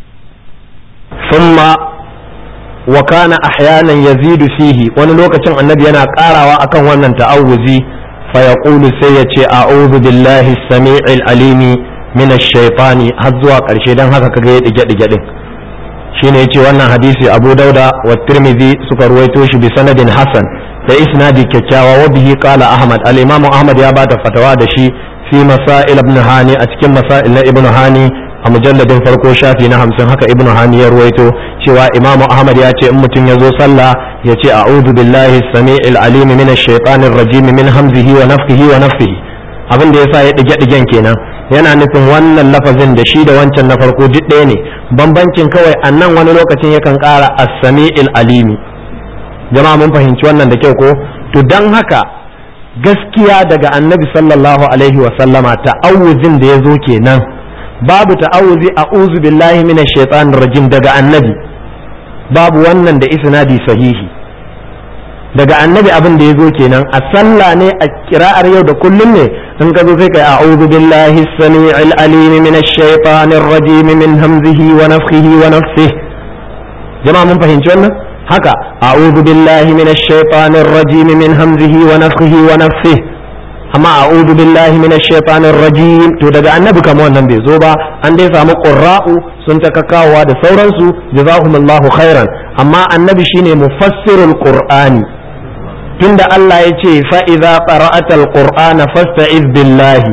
summa wa kana ahyanan yazidu fihi wani lokacin annabi yana karawa akan wannan ta'awuzi fa yaqulu sai ya ce a'udhu billahi as-sami'il alimi min ash-shaytani har zuwa karshe dan haka kaga ya dige dige din shine yace wannan hadisi Abu Dauda wa Tirmidhi suka ruwaito shi bi sanadin hasan da isnadi kyakkyawa wa bihi qala Ahmad al-Imam Ahmad ya bada fatawa da shi fi masail ibn Hani a cikin masail na ibn Hani a mujalladin farko shafi na hamsin haka ibnu hani ya ruwaito cewa imamu ahmad ya ce in mutum ya zo sallah ya ce a'udhu billahi sami'il alimi min ash-shaytanir rajim min hamzihi wa nafthihi wa nafthihi abin da yasa ya dige digen kenan yana nufin wannan lafazin da shi da wancan na farko duk ɗaya ne bambancin kawai annan wani lokacin yakan ƙara as-sami'il alimi jama'a mun fahimci wannan da kyau ko to dan haka gaskiya daga annabi sallallahu alaihi wa sallama ta'awuzin da ya zo kenan babu ta'awuzi a'udhu billahi minash shaitanir rajim daga annabi babu wannan da isnadi sahihi daga annabi abin da yazo kenan a sallah ne a kira'ar yau da kullum ne in ka zo sai kai a'udhu billahi as-sami'il alim minash shaitanir rajim min hamzihi wa nafthihi wa nafthihi jama'a mun fahimci wannan haka a'udhu billahi minash shaitanir rajim min hamzihi wa nafthihi wa nafthihi amma a'udhu billahi minash shaitanir rajim to daga annabi kamar wannan bai zo ba an dai samu qurra'u sun ta kakawa da sauransu jazakumullahu khairan amma annabi shine mufassirul qur'ani tunda Allah ya ce fa idza qara'ata alqur'ana fasta'iz billahi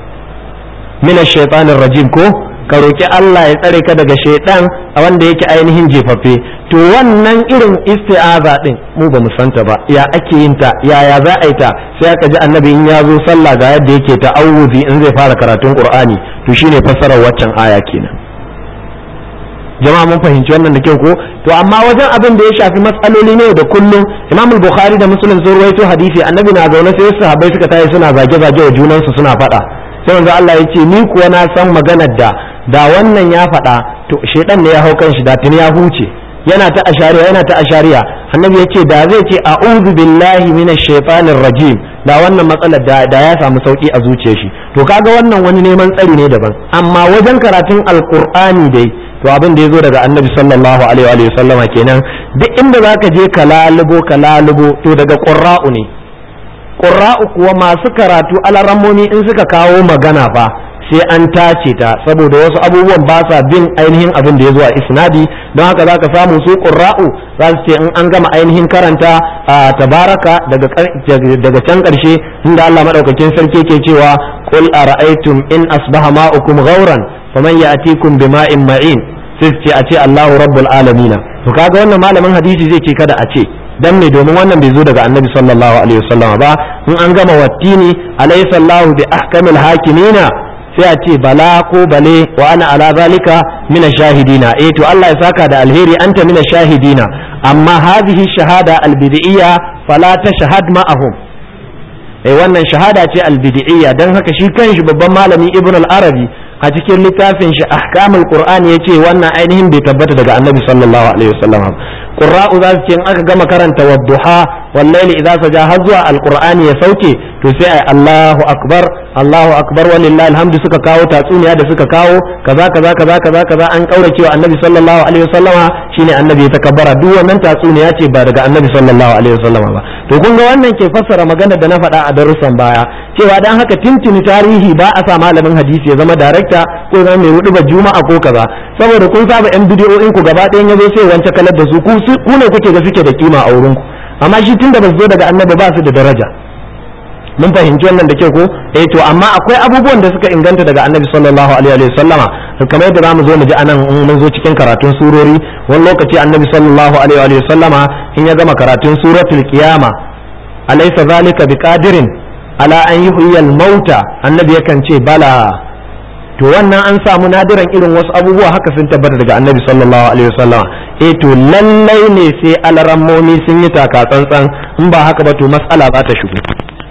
minash shaitanir rajim ko ka roki Allah ya tsare ka daga shaitan a wanda yake ainihin jefaffe to wannan irin isti'aza din mu ba mu santa ba ya ake yin ta yaya za a yi ta sai aka ji annabi in ya zo sallah ga yadda yake ta'awuzi in zai fara karatun qur'ani to shine fassarar waccan aya kenan jama'a mun fahimci wannan da kyau ko to amma wajen abin da ya shafi matsaloli ne da kullum imam bukhari da muslim sun ruwaito hadisi annabi na zaune sai sahabbai suka tayi suna zage-zage wa junansu suna faɗa sai manzo Allah ya ce ni kuwa na san maganar da da wannan ya faɗa to shedan ne ya hau kan shi da tuni ya huce yana ta ashariya yana ta ashariya annabi ya ce da zai ce a'udhu billahi minash shaitanir rajim da wannan matsalar da, da ya samu sauki a zuciyar shi to kaga wannan wani neman tsari ne daban amma wajen karatun alqur'ani dai to abin da ya zo daga annabi sallallahu alaihi wa sallama kenan duk inda zaka je ka lalubo ka lalubo to daga qurra'u ne qurra'u kuwa masu karatu alarammomi in suka kawo magana fa sai an tace ta saboda wasu abubuwan ba sa bin ainihin abin da ya zo a isnadi don haka za ka samu su ƙurra'u za su ce in an gama ainihin karanta a tabaraka daga can ƙarshe inda Allah maɗaukakin sarki ke cewa qul ara'aytum in asbaha ma'ukum ghauran faman ya'tikum bima'in ma'in sai ce a ce Allahu rabbul alamin to kaga wannan malamin hadisi zai ce kada a ce dan me domin wannan bai zo daga annabi sallallahu alaihi wasallam ba in an gama wattini alaysa Allahu bi ahkamil hakimina sai a ce bala ko bale wa ana ala zalika mina shahidina eh to Allah ya saka da alheri anta mina shahidina amma hadhihi shahada albid'iyya fala tashhad ma'ahum eh wannan shahada ce albid'iyya dan haka shi kanshi babban malami ibn al-arabi a cikin littafin shi ahkamul qur'ani yace wannan ainihin bai tabbata daga annabi sallallahu alaihi wasallam qurra'u za su ce in aka gama karanta wadduha wallahi idza saja har zuwa alqur'ani ya sauke to sai ai Allahu akbar Allahu akbar walillahi alhamdu suka kawo tatsuniya da suka kawo kaza kaza kaza kaza kaza an kaurace wa annabi sallallahu alaihi wasallama shine annabi ya takabbara duk wannan tatsuniya ce ba daga annabi sallallahu alaihi wasallama ba to kun ga wannan ke fassara magana da na faɗa a darussan baya cewa dan haka tintini tarihi ba a sa malamin hadisi ya zama darekta ko zama mai hudu ba juma'a ko kaza saboda kun saba yan bidiyoyin ku gaba ɗayan yazo sai wance kalar da su ku ne kuke ga suke da kima a wurin ku amma shi tunda ba su zo daga annabi ba su da daraja mun fahimci wannan da ke ko eh to amma akwai abubuwan da suka inganta daga annabi sallallahu alaihi wa sallama kamar yadda zamu zo mu ji anan in mun zo cikin karatun surori wani lokaci annabi sallallahu alaihi wa sallama in ya gama karatun suratul qiyama alaysa zalika biqadirin ala an yuhyiyal mauta annabi yakan ce bala to wannan an samu nadiran irin wasu abubuwa haka sun tabbata daga annabi sallallahu alaihi wasallam eh to lallai ne sai alarammomi sun yi taka tsantsan in ba haka ba to mas'ala za ta shigo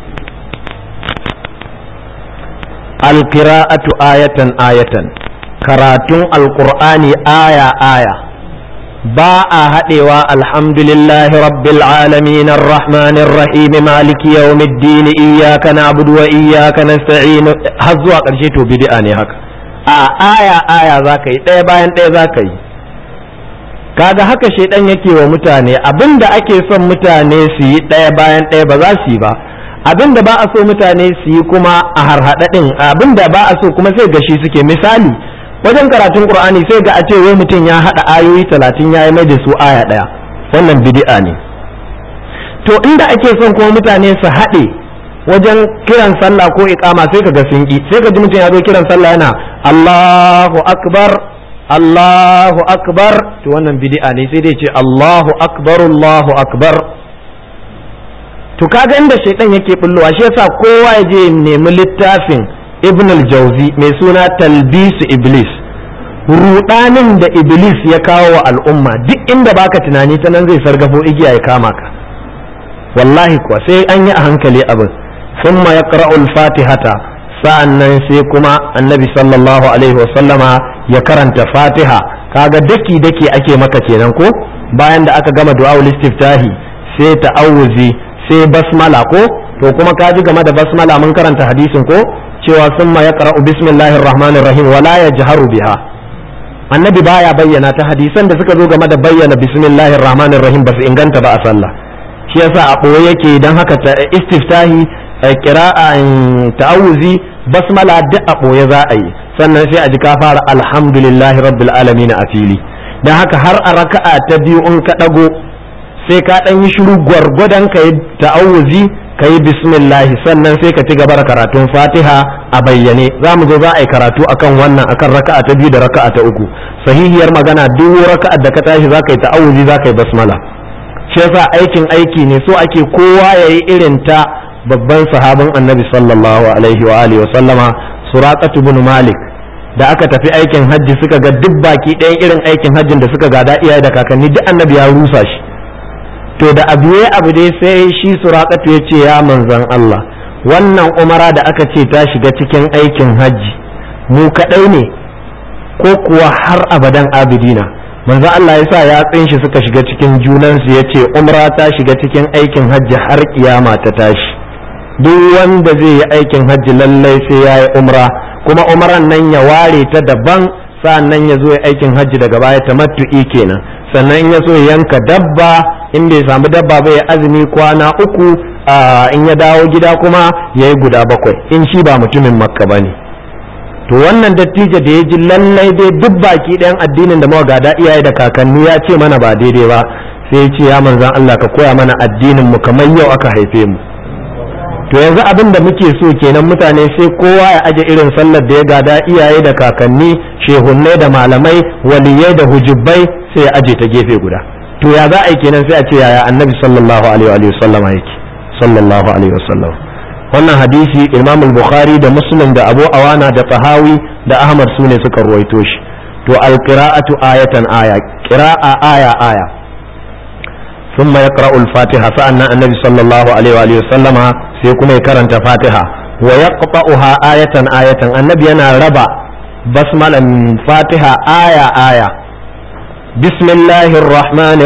alqira'atu ayatan ayatan karatun alqur'ani aya aya ba a haɗewa alhamdulillahi rabbil alamin arrahmanir rahim maliki yawmiddin iyyaka na'budu wa iyyaka nasta'in har zuwa ƙarshe to bid'a ne haka a aya aya zaka yi ɗaya bayan ɗaya zaka yi kaga haka shaidan yake wa mutane abinda ake son mutane su yi ɗaya bayan ɗaya ba za su yi ba abinda ba a so mutane su yi kuma a harhaɗaɗin abinda ba a so kuma sai gashi suke misali wajen karatun qur'ani sai ga a ce wai mutum ya haɗa ayoyi talatin ya yi mai da su aya ɗaya wannan bid'a ne to inda ake son kuma mutane su haɗe wajen kiran sallah ko iqama sai ka ga sun ki sai ka ji mutum ya zo kiran sallah yana Allahu akbar Allahu akbar to wannan bid'a ne sai dai ce Allahu akbar Allahu akbar to kaga inda shaitan yake bullowa shi yasa kowa ya je nemi littafin ibn al-jawzi mai suna talbisu iblis rudanin da iblis ya kawo wa al'umma duk inda baka tunani ta nan zai sargafo igiya ya kama ka wallahi kuwa sai an yi a hankali abin thumma yaqra'u al-fatihata sa'annan sai kuma annabi sallallahu alaihi wasallama ya karanta fatiha kaga daki daki ake maka kenan ko bayan da aka gama du'a istiftahi sai ta'awuzi sai basmala ko to kuma ka ji game da basmala mun karanta hadisin ko cewa summa yaqra'u bismillahir rahmanir rahim wala yajharu biha annabi baya bayyana ta hadisan da suka zo game da bayyana bismillahir rahmanir rahim ba su inganta ba a sallah shi yasa a ɓoye yake dan haka ta istiftahi qira'a ta'awuzi basmala duk a ɓoye za a yi sannan sai a ji ka fara alhamdulillahi rabbil alamin a fili dan haka har a raka'a ta biyu in ka dago sai ka ɗan yi shiru gwargwadon ka yi ta'awuzi ka yi bismillahi sannan sai ka ci gaba da karatun fatiha a bayyane za mu zo za a yi karatu akan wannan akan raka'a ta biyu da raka'a ta uku sahihiyar magana duk raka'a da ka tashi za ka yi ta'awuzi za ka yi basmala shi yasa aikin aiki ne so ake kowa ya yi irin ta babban sahabin annabi sallallahu alaihi wa alihi wa sallama suraqatu bin malik da aka tafi aikin hajji suka ga duk baki ɗayan irin aikin hajjin da suka gada iyaye da kakanni duk annabi ya rusa shi to da abu ya abu dai sai shi suraƙatu ya ce ya manzan Allah wannan umara da aka ce ta shiga cikin aikin hajji mu kaɗai ne ko kuwa har abadan abidina manzan Allah ya sa yatsun shi suka shiga cikin junansu ya ce umra ta shiga cikin aikin hajji har kiyama ta tashi duk wanda zai yi aikin hajji lallai sai ya yi umra kuma umran nan ya ware ta daban sa'an nan ya zo ya aikin hajji daga baya tamattu'i kenan sannan in ya so ya yanka dabba in bai samu dabba ba ya azumi kwana uku in ya dawo gida kuma ya yi guda bakwai in shi ba mutumin makka ba ne to wannan dattijo da ya ji lallai dai duk baki ɗayan addinin da muka gada iyaye da kakanni ya ce mana ba daidai ba sai ya ce ya manzan Allah ka koya mana addinin mu kamar yau aka haife mu to yanzu abin da muke so kenan mutane sai kowa ya aje irin sallar da ya gada iyaye da kakanni shehunnai da malamai waliyai da hujubbai sai ya aje ta gefe guda to ya za a yi kenan sai a ce yaya annabi sallallahu alaihi wa sallam yake sallallahu alaihi wa sallam wannan hadisi imam bukhari da muslim da abu awana da tahawi da ahmad sune suka ruwaito shi to alqira'atu ayatan aya qira'a aya aya ثم يقرأ الفاتحة فأن النبي صلى الله عليه وآله وسلم سيكون يكرن فاتحة ويقطعها آية آية النبي أنا ربع بسمة فاتحة آية آية بسم الله الرحمن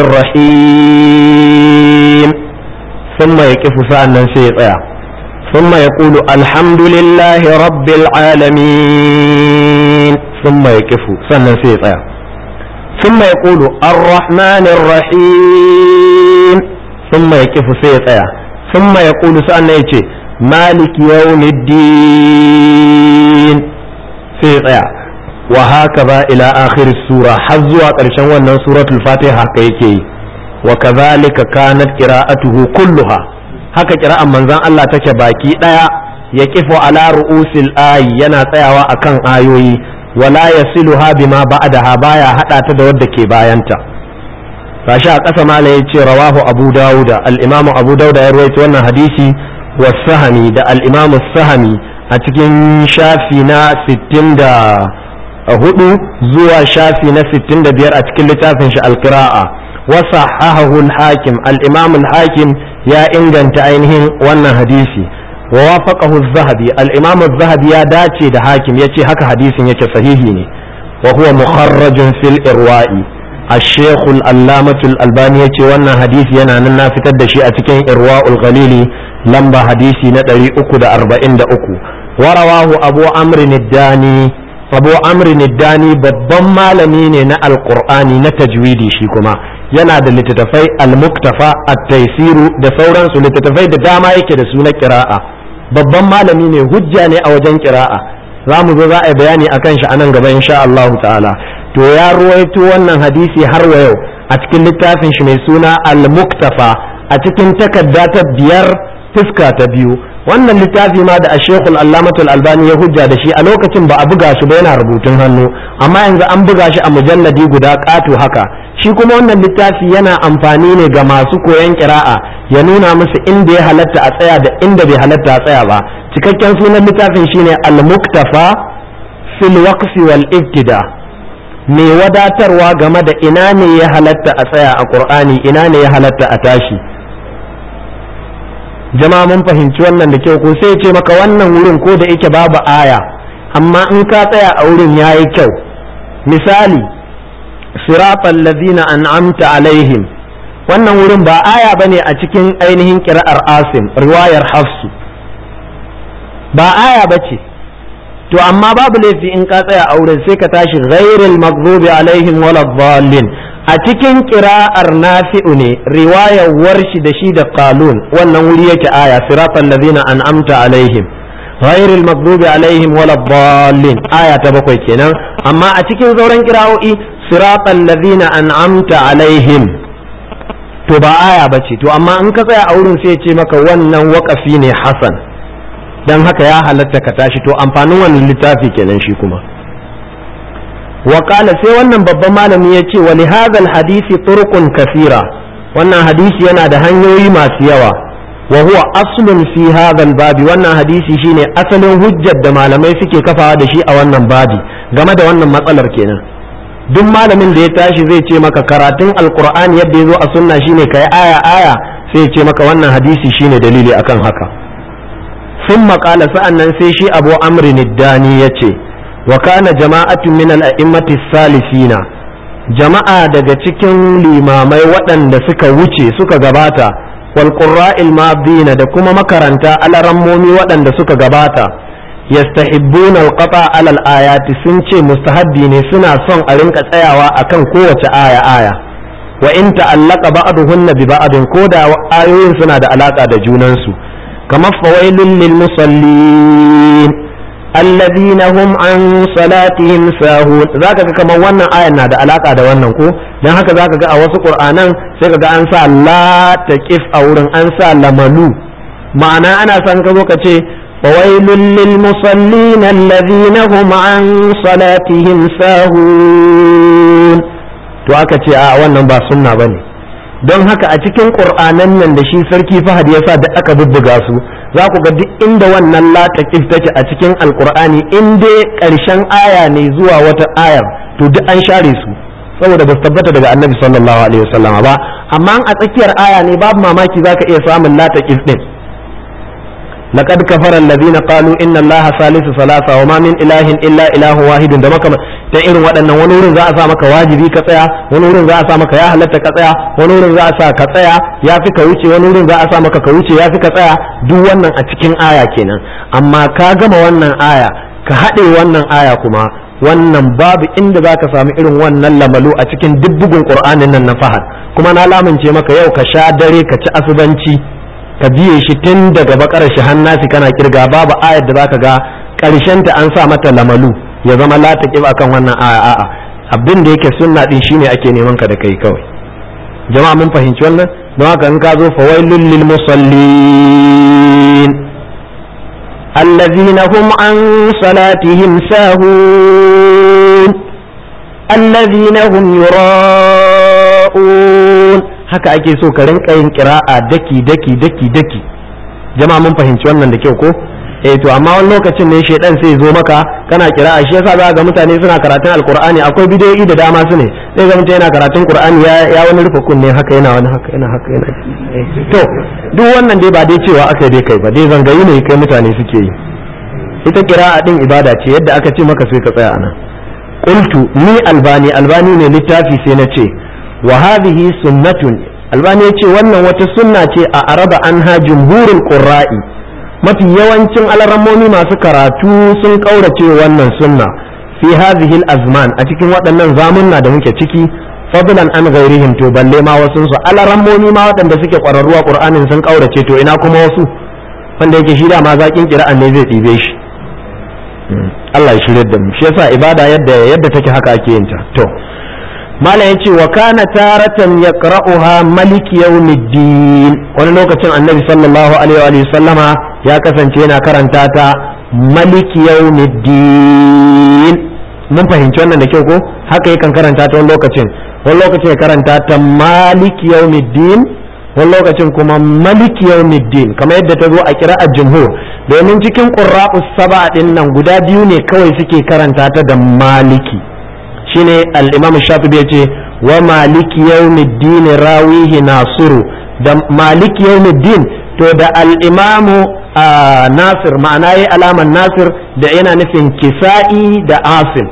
الرحيم ثم يكف فأن سيطيع ثم يقول الحمد لله رب العالمين ثم يكف فأن سيطيع ثم يقول الرحمن الرحيم ثم يكف سيطيع ثم يقول سأنا يتي مالك يوم الدين سيطيع وهكذا إلى آخر السورة حزوا قرشان ونن سورة الفاتحة كيكي وكذلك كانت قراءته كلها haka kira'an manzon Allah take baki daya ya kifo ala ru'usil ayi yana tsayawa akan ayoyi wala yasiluha bima ba'daha baya hada ta da wadda ke bayanta gashi a ƙasa mala ya ce rawahu abu dawuda al-imamu abu dawuda ya rawaito wannan hadisi wa sahami da al-imamu sahami a cikin shafi na 64 zuwa shafi na 65 a cikin littafin shi al-qira'a wa sahahahu al-hakim al-imamu al-hakim ya inganta ainihin wannan hadisi wa wafaqahu az-zahabi al-imam az-zahabi ya dace da hakim yace haka hadisin yake sahihi ne wa huwa mukharrajun fil irwa'i الشيخ الألامة الألباني يتي وانا حديث ينا ننا في تدشي أتكين إرواء الغليل لمبا حديثي ندري أكو دا أربعين دا أكو ورواه أبو عمرو الداني أبو عمرو الداني babban malami ne na alqur'ani na tajwidi shi kuma yana da littattafai al-muktafa at-taisiru da sauransu littattafai da dama yake da su na kira'a babban malami ne hujja ne a wajen kira'a za mu zo za a yi bayani akan shi a nan gaba insha Allah ta'ala to ya ruwaito wannan hadisi har wa yau a cikin littafin shi mai suna al-muktafa a cikin takarda ta biyar fuska ta biyu wannan littafi ma da ashekul allamatul albani ya hujja da shi a lokacin ba a buga shi ba yana rubutun hannu amma yanzu an buga shi a mujalladi guda ƙato haka shi kuma wannan littafi yana amfani ne ga masu koyon kira'a ya nuna musu inda ya halatta a tsaya da inda bai halatta a tsaya ba cikakken sunan littafin shine al-muktafa fil waqfi wal ibtida mai wadatarwa game da ina ne ya halatta a tsaya a qur'ani ina ne ya halatta a tashi jama'a mun fahimci wannan da kyau ko sai ce maka wannan wurin ko da yake babu aya amma in ka tsaya a wurin yayi kyau misali siratal ladina an'amta alaihim wannan wurin ba aya bane a cikin ainihin kira'ar asim riwayar hafsu ba aya bace to amma babu laifi in ka tsaya a wurin sai ka tashi ghairil maghdubi alaihim waladdallin a cikin kira'ar nafi'u ne riwayar warshi da shi da qalun wannan wuri yake aya siratal ladina an'amta alaihim ghairil maghdubi alaihim waladdallin aya ta bakwai kenan amma a cikin sauran kira'o'i siratal ladina an'amta alaihim to ba aya bace to amma in ka tsaya a wurin sai ya ce maka wannan waƙafi ne hasan dan haka ya halatta ka tashi to amfanin wannan littafi kenan shi kuma وقال sai wannan babban malami ya ce wali hadal hadisi turqun kasira wannan hadisi yana da hanyoyi masu yawa wa huwa aslun fi hadal babi wannan hadisi shine asalin hujjar da malamai suke kafawa da shi a wannan babi game da wannan matsalar kenan duk malamin da ya tashi zai ce maka karatun alqur'ani yadda ya zo a sunna shine kai aya aya sai ya ce maka wannan hadisi shine dalili akan haka sun maƙala sa'annan sai shi abu amrin dani ya ce wa kana jama'atu min al-a'immati salifina jama'a daga cikin limamai waɗanda suka wuce suka gabata wal qurra'il madina da kuma makaranta alarammomi waɗanda suka gabata yastahibbuna al-qata ala al-ayati sun ce mustahabbi ne suna son a rinka tsayawa akan kowace aya aya wa in ta'allaqa ba'duhunna bi ba'din ko da ayoyin suna da alaka da junansu kamar fawailun lil musallin alladhina hum an salatihim sahun zaka ga kamar wannan ayan na da alaka da wannan ko dan haka zaka ga a wasu qur'anan sai ka ga an sa la taqif a wurin an sa lamalu ma'ana ana son ka zo ka ce فويل للمصلين الذين هم عن صلاتهم ساهون to aka ce a wannan ba sunna bane don haka a cikin ƙur'anan nan da shi sarki fahad ya sa da aka bubbuga su za ku ga duk inda wannan lataƙif take a cikin alƙur'ani in dai ƙarshen aya ne zuwa wata ayar to duk an share su saboda ba su tabbata daga annabi sallallahu alaihi wasallama ba amma a tsakiyar aya ne babu mamaki za ka iya samun lataƙif ɗin لقد كفر الذين قالوا ان الله ثالث ثلاثه وما من اله الا اله واحد da makama ta irin waɗannan wani wurin za a sa maka wajibi ka tsaya wani wurin za a sa maka ya halatta ka tsaya wani wurin za a sa ka tsaya ya fi ka wuce wani wurin za a sa maka ka wuce ya fi ka tsaya duk wannan a cikin aya kenan amma ka gama wannan aya ka haɗe wannan aya kuma wannan babu inda za ka sami irin wannan lamalu a cikin duk bugun ƙur'anin nan na fahad kuma na lamince maka yau ka sha dare ka ci asubanci ka biye shi tun daga bakar shi hannasi kana kirga babu ayar da zaka ga karshen ta an sa mata lamalu ya zama la taqib akan wannan aya a'a abin da yake sunna din shine ake neman ka da kai kawai jama'a mun fahimci wannan don haka in ka zo fawailul lil musallin الذين هم عن صلاتهم ساهون الذين هم يراءون haka ake so ka rinka yin kira'a daki daki daki daki jama'a mun fahimci wannan da kyau ko eh to amma wani lokacin ne shedan sai zo maka kana kira'a shi yasa za ga mutane suna karatun alqur'ani akwai bidiyoyi da dama su ne sai ga mutum yana karatun qur'ani ya ya wani rufe kunne haka yana wani haka yana haka yana to duk wannan dai ba dai cewa aka dai kai ba dai zangayi ne kai mutane suke yi ita kira'a din ibada ce yadda aka ce maka sai ka tsaya anan qultu ni albani albani ne littafi sai na ce wa hadhihi sunnatun albani yace wannan wata sunna ce a araba anha jumhurul qurra'i mafi yawancin alarammomi masu karatu sun kaurace wannan sunna fi hadhihi azman a cikin waɗannan zamunna da muke ciki fadlan an ghairihim to balle ma wasu su alarammomi ma waɗanda suke ƙwararruwa qur'anin sun kaurace to ina kuma wasu wanda yake shi da ma zakin kira'an ne zai ɗibe shi Allah ya shirye da mu shi yasa ibada yadda yadda take haka ake yin ta to mala yace wa kana taratan yaqra'uha malik yawmiddin wani lokacin annabi sallallahu alaihi wa sallama ya kasance yana karanta ta malik yawmiddin mun fahimci wannan da kyau ko haka yakan karanta ta wani lokacin wani lokacin ya karanta ta malik yawmiddin wani lokacin kuma malik yawmiddin kamar yadda ta zo a kira'ar jumhur domin cikin qurra'us saba din nan guda biyu ne kawai suke karanta ta da maliki shine al-imam shafi'i yace wa maliki yawmiddin rawihi nasiru da maliki yawmiddin to da al-imam nasir ma'ana yayi alaman nasir da yana nufin kisa'i da asim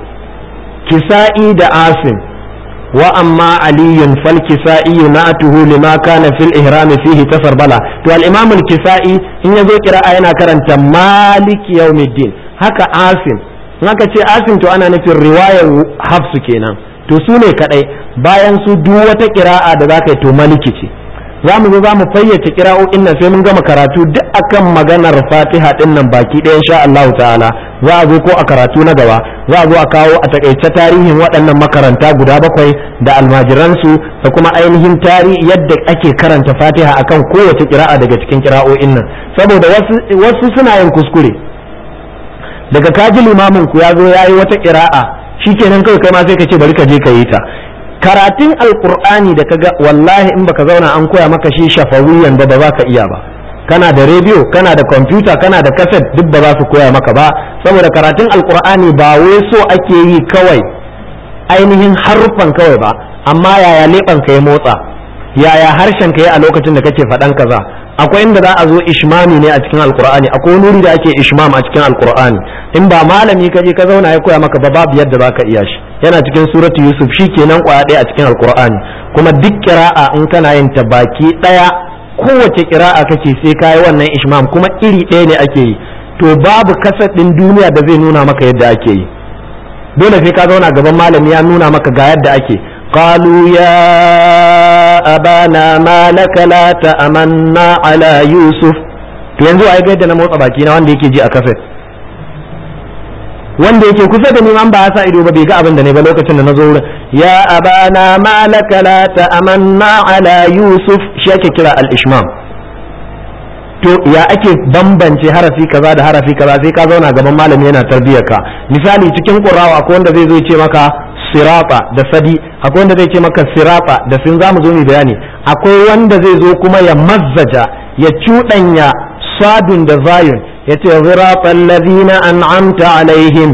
kisa'i da asim wa amma aliyun fal kisa'i na'atuhu lima kana fil ihram fihi tasarbala to al-imam al-kisa'i in yazo qira'a yana karanta maliki yawmiddin haka asim in aka ce asim to ana nufin riwayar hafsu kenan to su ne kadai bayan su duk wata kira'a da zaka yi to maliki ce za mu zo za mu fayyace kira'o'in nan sai mun gama karatu duk akan maganar fatiha din nan baki ɗaya insha Allah ta'ala za a zo ko a karatu na gaba za a zo a kawo a takaice tarihin waɗannan makaranta guda bakwai da almajiransu da kuma ainihin tarihi yadda ake karanta fatiha akan kowace kira'a daga cikin kira'o'in nan saboda wasu suna yin kuskure daga kaji limamin ku ya zo ya yi wata ƙira'a shikenan kawai kai ma sai ka ce bari ka je ka yi ta karatun alkur'ani da kaga wallahi in baka zauna an koya maka shi shafawiyan ba ba za ka iya ba kana da rediyo kana da kwamfuta kana da kaset duk ba za su koya maka ba saboda karatun alkur'ani ba wai so ake yi kawai ainihin haruffan kawai ba amma yaya leɓen ka ya motsa yaya harshen ka ya a lokacin da kake faɗan kaza akwai inda za a zo ishmami ne a cikin alkur'ani akwai nuri da ake ishmam a cikin alkur'ani in ba malami ka je ka zauna ya koya maka ba babu yadda za ka iya shi yana cikin suratu yusuf shi kenan kwaya ɗaya a cikin alkur'ani kuma duk kira'a in kana yin ta baki ɗaya kowace kira'a kake sai ka yi wannan ishmam kuma iri ɗaya ne ake yi to babu kasar ɗin duniya da zai nuna maka yadda ake yi dole sai ka zauna gaban malami ya nuna maka ga yadda ake قالوا يا أبانا ما لك لا تأمنا على يوسف to yanzu ai ga yadda na motsa baki na wanda yake ji a kaset wanda yake kusa da ni man ba ya sa ido ba bai ga abin da ne ba lokacin da na zo wurin ya abana ma laka la ta'amanna ala yusuf shi ake kira al ishmam to ya ake bambance harafi kaza da harafi kaza sai ka zauna gaban malami yana tarbiyyar ka misali cikin qur'awa akwai wanda zai zo ya ce maka sirata da sadi akwai wanda zai ce maka sirata da sun zamu zo mu bayani akwai wanda zai zo kuma ya mazzaja ya cuɗanya sadun da zayun ya ce ziratal ladina an'amta alaihim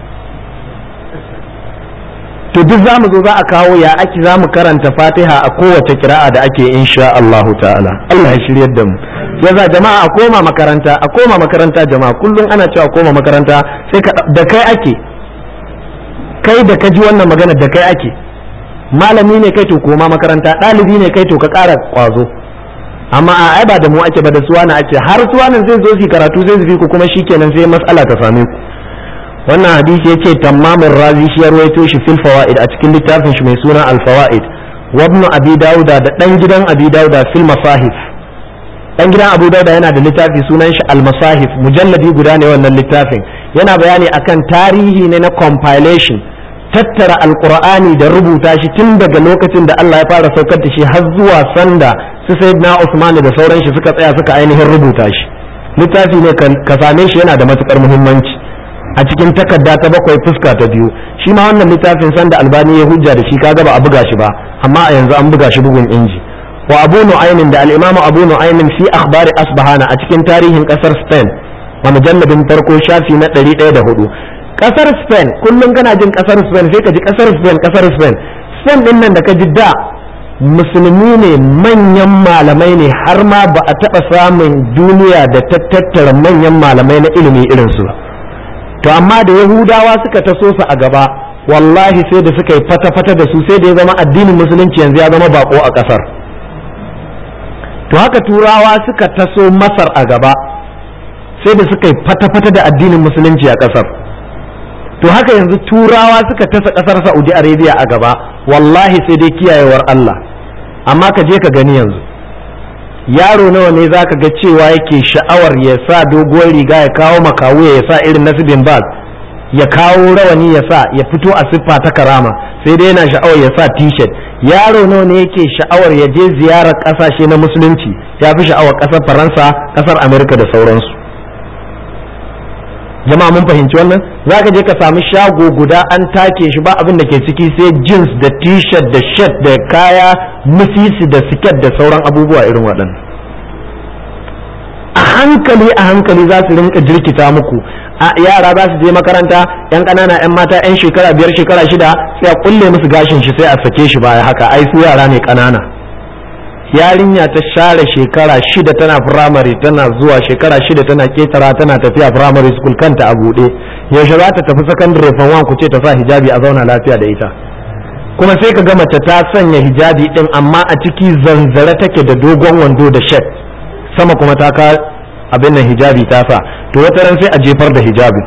to duk zamu zo za a kawo ya ake zamu karanta fatiha a kowace kira'a da ake insha Allah ta'ala Allah ya shiryar da mu yaza jama'a a koma makaranta a koma makaranta jama'a kullum ana cewa koma makaranta sai ka da kai ake kai da ka ji wannan magana da kai ake malami ne kai to koma makaranta ɗalibi ne kai to ka ƙara ƙwazo amma a ai ba da mu ake ba da suwana ake har suwanan zai zo su karatu zai su fi ku kuma shikenan sai mas'ala ta same ku wannan hadisi yace tamamin razi shi ya rawaito shi fil fawaid a cikin littafin shi mai suna al fawaid wa ibn abi dauda da dan gidan abi dauda fil masahif dan gidan abu dauda yana da littafi sunan shi al masahif mujalladi guda ne wannan littafin yana bayani akan tarihi ne na compilation tattara alqur'ani da rubuta shi tun daga lokacin da Allah ya fara saukar da shi har zuwa sanda su sayyidina Usman da sauran shi suka tsaya suka ainihin rubuta shi littafi ne ka same shi yana da matukar muhimmanci a cikin takarda ta bakwai fuska ta biyu shi ma wannan littafin sanda albani ya hujja da shi kaga ba a buga shi ba amma a yanzu an buga shi bugun inji wa abu nu'aymin da al-imamu abu nu'aymin fi akhbari asbahana a cikin tarihin kasar spain a mujalladin farko shafi na 104 kasar spain kullum kana jin kasar spain sai ka ji kasar spain kasar spain spain din nan da ka ji da musulmi ne manyan malamai ne har ma ba a taɓa samun duniya da ta tattara manyan malamai na ilimi irinsu ba to amma da yahudawa suka taso su a gaba wallahi sai da suka yi fata-fata da su sai da ya zama addinin musulunci yanzu ya zama bako a kasar to haka turawa suka taso masar a gaba sai da suka yi fata-fata da addinin musulunci a kasar to haka yanzu turawa suka tasa kasar saudi arabia a gaba wallahi sai dai kiyayewar allah amma ka je ka gani yanzu yaro nawa ne za ka ga cewa yake sha'awar ya sa doguwar riga ya kawo makawuya ya sa irin nasibin bag ya kawo rawani ya sa ya fito a siffa ta karama sai dai yana sha'awar ya sa t-shirt yaro nawa ne yake sha'awar ya je ziyarar kasashe na musulunci ya fi sha'awar kasar faransa kasar amerika da sauransu jama'a mun fahimci wannan za ka je ka sami shago guda an take shi ba abin da ke ciki sai jeans da t-shirt da shirt da kaya musisi da siket da sauran abubuwa irin waɗannan a hankali a hankali za su rinka jirkita muku a yara za su je makaranta yan ƙanana yan mata yan shekara biyar shekara shida sai a kulle musu gashin shi sai a sake shi baya haka ai su yara ne ƙanana yarinya ta share shekara shida tana firamare tana zuwa shekara shida tana ketara tana tafiya firamare school kanta a buɗe yaushe za ta tafi secondary form one ku ce ta sa hijabi a zauna lafiya da ita kuma sai ka ga mace ta sanya hijabi din amma a ciki zanzare take da dogon wando da shet sama kuma ta ka abin nan hijabi ta sa to wata ran sai a jefar da hijabi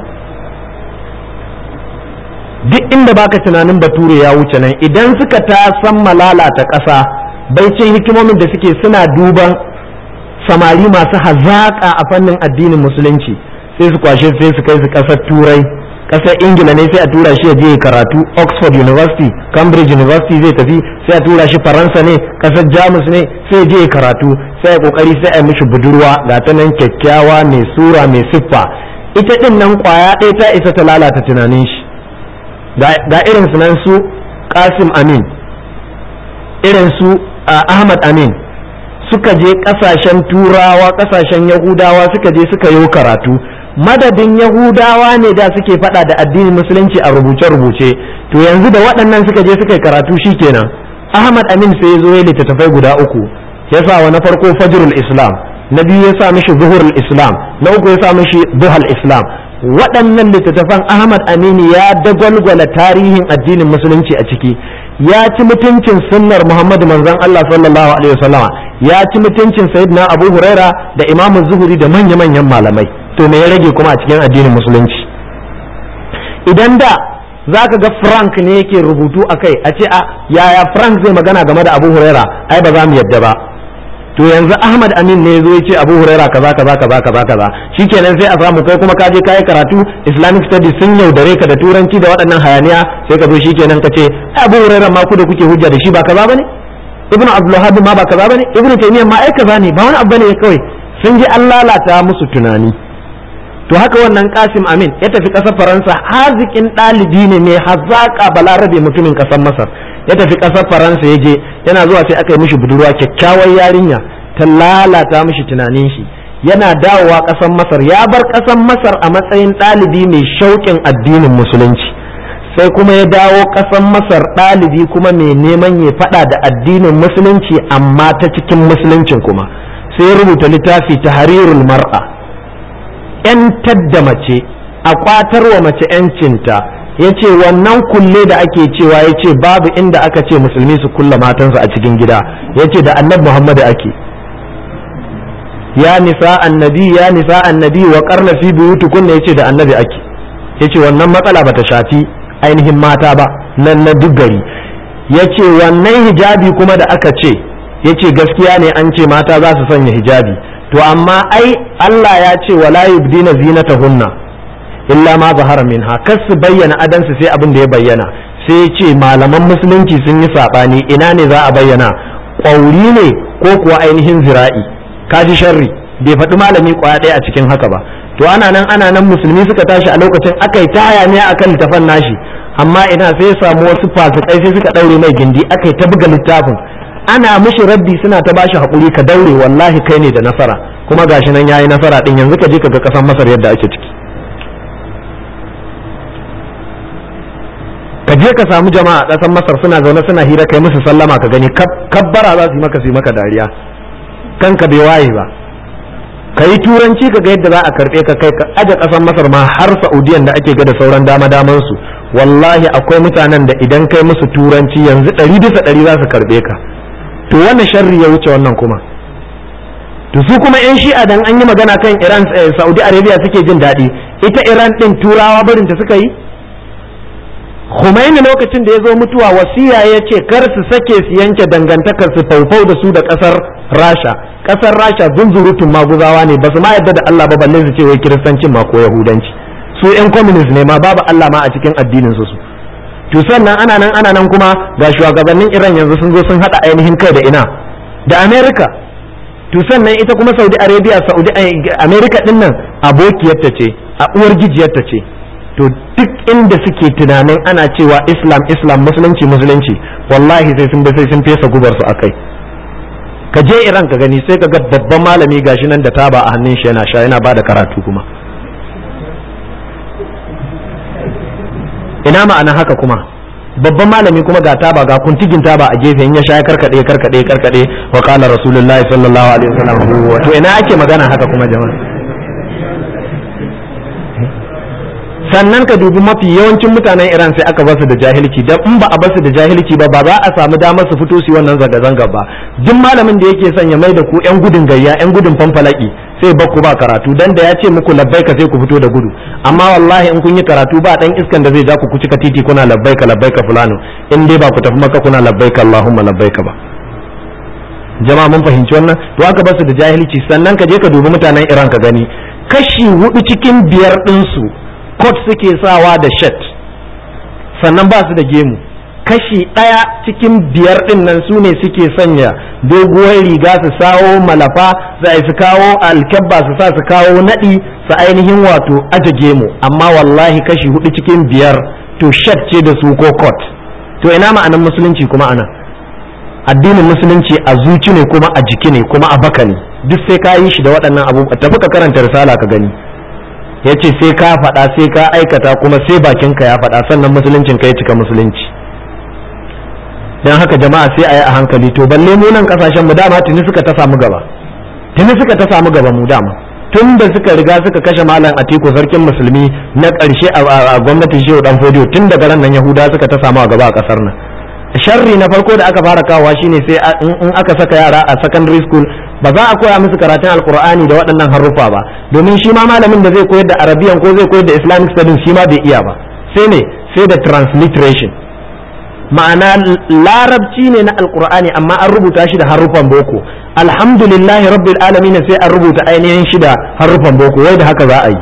duk inda baka tunanin bature ya wuce nan idan suka ta san malalata ƙasa baicin hikimomin da suke suna duban samari masu hazaƙa a fannin addinin musulunci sai su kwashe sai su kai su ƙasar turai ƙasar ingila ne sai a tura shi ya je karatu oxford university cambridge university zai tafi sai a tura shi faransa ne ƙasar jamus ne sai je karatu sai a kokari sai a mishi budurwa ga ta nan kyakkyawa mai sura mai siffa ita din nan kwaya ɗaya ta isa ta lalata tunanin shi ga irin su nan su kasim amin irin su Ahmad Amin suka je kasashen turawa kasashen yahudawa suka je suka yi karatu madadin yahudawa ne da suke fada da addinin musulunci a rubuce-rubuce to yanzu da waɗannan suka je suka yi karatu shikenan Ahmad Amin sai ya zo ya littattafai guda uku ya sa wa na farko fajrul islam na biyu ya sa mishi zuhurul islam na uku ya sa mishi duhal islam waɗannan littattafan Ahmad Amini ya dagwalgwala tarihin addinin musulunci a ciki ya ci mutuncin sunnar Muhammadu manzon Allah sallallahu alaihi wasallama ya ci mutuncin Sayyidina Abu Huraira da Imam Zuhuri da manya-manyan malamai to me ya rage kuma a cikin addinin musulunci idan da zaka ga Frank ne yake rubutu akai a ce a yaya Frank zai magana game da Abu Huraira ai ba za mu yadda ba to yanzu Ahmad Amin ne zo ya ce Abu Huraira kaza kaza kaza kaza kaza shikenan sai a samu kai kuma ka je kai karatu Islamic studies sun yaudare ka da turanci da waɗannan hayaniya sai ka zo shikenan ka ce Abu Huraira ma ku da kuke hujja da shi ba kaza bane Ibn Abdul Wahhab ma ba kaza bane Ibn Taymiyyah ma ai kaza ne ba wani abu bane kawai sun ji an lalata musu tunani to haka wannan kasim amin ya tafi ƙasar faransa haziƙin ɗalibi ne mai hazaƙa balarabe mutumin ƙasar masar ya tafi ƙasar faransa ya je yana zuwa sai aka yi mishi budurwa kyakkyawar yarinya ta lalata mishi tunanin shi yana dawowa ƙasar masar ya bar ƙasar masar a matsayin ɗalibi mai shauƙin addinin musulunci sai kuma ya dawo ƙasar masar ɗalibi kuma mai neman ya faɗa da addinin musulunci amma ta cikin musuluncin kuma sai ya rubuta littafi ta harirul mar'a ‘yantar da mace a ƙwatarwa mace ‘yancinta ya ce wannan kulle da ake cewa ya ce babu inda aka ce musulmi su kulla matansu a cikin gida ya ce da annabi muhammadu ake ya nisa annabi ya nisa annabi wa karna fi buyutukunna ya ce da annabi ake ya ce wannan matsala bata shafi ainihin mata ba nan na duk gari ya ce wannan hijabi kuma da aka ce ya ce gaskiya ne an ce mata za su sanya hijabi to amma ai Allah ya ce wala yubdina zinatahunna illa ma zahara minha kar su bayyana adansu sai abin da ya bayyana sai ya ce malaman musulunci sun yi sabani ina ne za a bayyana ƙwauri ne ko kuwa ainihin zira'i kaji sharri bai faɗi malami kwaya ɗaya a cikin haka ba to ana nan ana nan musulmi suka tashi a lokacin aka yi ta hayaniya akan littafan nashi amma ina sai ya samu wasu fasikai sai suka ɗaure mai gindi aka yi ta buga littafin ana mishi raddi suna ta bashi haƙuri ka daure wallahi kai ne da nasara kuma gashi nan yayi nasara din yanzu ka je ka ga ƙasar masar yadda ake ciki ka je ka samu jama'a a ƙasar masar suna zaune suna hira kai musu sallama ka gani kabbara za su yi maka su yi maka dariya kanka bai waye ba ka yi turanci ka ga yadda za a karɓe ka kai ka aje ƙasar masar ma har saudiyan da ake ga da sauran dama daman su wallahi akwai mutanen da idan kai musu turanci yanzu ɗari bisa ɗari za su karɓe ka to wannan sharri ya wuce wannan kuma to su kuma yan shi'a dan an yi magana kan iran saudi arabia suke jin daɗi ita iran ɗin turawa barinta suka yi Khomeini lokacin da ya zo mutuwa wasiya ya ce kar su sake su yanke dangantakar su faufau da su da kasar Rasha kasar Rasha zunzurutun maguzawa ne ba su ma yadda da Allah ba balle su ce wai kiristancin ma ko yahudanci su yan communist ne ma babu Allah ma a cikin addinin su su to sannan ana nan ana nan kuma ga shugabannin Iran yanzu sun zo sun hada ainihin kai da ina da America to sannan ita kuma Saudi Arabia Saudi America din nan abokiyarta ce a uwar gijiyarta ce to duk inda suke tunanin ana cewa islam islam musulunci musulunci wallahi sai sun sai sun fesa gubar su akai ka je iran ka gani sai ka ga babban malami gashi nan da taba a hannun shi yana sha yana bada karatu kuma ina ma'ana haka kuma babban malami kuma ga taba ga kuntigin taba a gefe in ya sha karkade karkade karkade wa qala rasulullahi sallallahu alaihi wasallam to ina ake magana haka kuma jama'a sannan ka dubi mafi yawancin mutanen Iran sai aka basu da jahilci dan in ba a basu da jahilci ba ba za a samu damar su fito su wannan zanga-zanga ba duk malamin da yake son ya mai da ku yan gudun gayya yan gudun fanfalaki sai ba ku ba karatu dan da ya ce muku labbaika sai ku fito da gudu amma wallahi in kun yi karatu ba dan iskan da zai ja ku cika titi kuna labbaika labbaika fulano in dai ba ku tafi maka kuna labbaika allahumma labbaika ba jama'a mun fahimci wannan to aka basu da jahilci sannan ka je ka dubi mutanen Iran ka gani kashi hudu cikin biyar ɗinsu kot suke sawa da shat sannan ba su da gemu kashi ɗaya cikin biyar ɗin nan su ne suke sanya doguwar riga su sawo malafa za su kawo alkyabba su sa su kawo naɗi su ainihin wato aje gemu amma wallahi kashi hudu cikin biyar to shat ce da su ko kot to ina ma'anan musulunci kuma ana addinin musulunci a zuci ne kuma a jiki ne kuma a baka ne duk sai ka yi shi da waɗannan abubuwa tafi ka karanta risala ka gani ya ce sai ka faɗa sai ka aikata kuma sai bakinka ya faɗa sannan musuluncin ka ya cika musulunci don haka jama'a sai a yi a hankali to balle mu nan kasashen mu dama tuni suka ta samu gaba tuni suka ta samu gaba mu dama tun da suka riga suka kashe malam atiku sarkin musulmi na ƙarshe a gwamnatin shehu dan fodiyo tun daga ran nan yahuda suka ta samu a gaba a ƙasar nan sharri na farko da aka fara kawowa shine sai in aka saka yara a secondary school ba za a koya musu karatun alkur'ani da waɗannan haruffa ba domin shi ma malamin da zai koyar da arabiyan ko zai koyar da islamic studies shi ma bai iya ba sai ne sai da transliteration ma'ana larabci ne na alkur'ani amma an rubuta shi da haruffan boko alhamdulillahi rabbil alamin sai an rubuta ainihin shi da haruffan boko wai da haka za a yi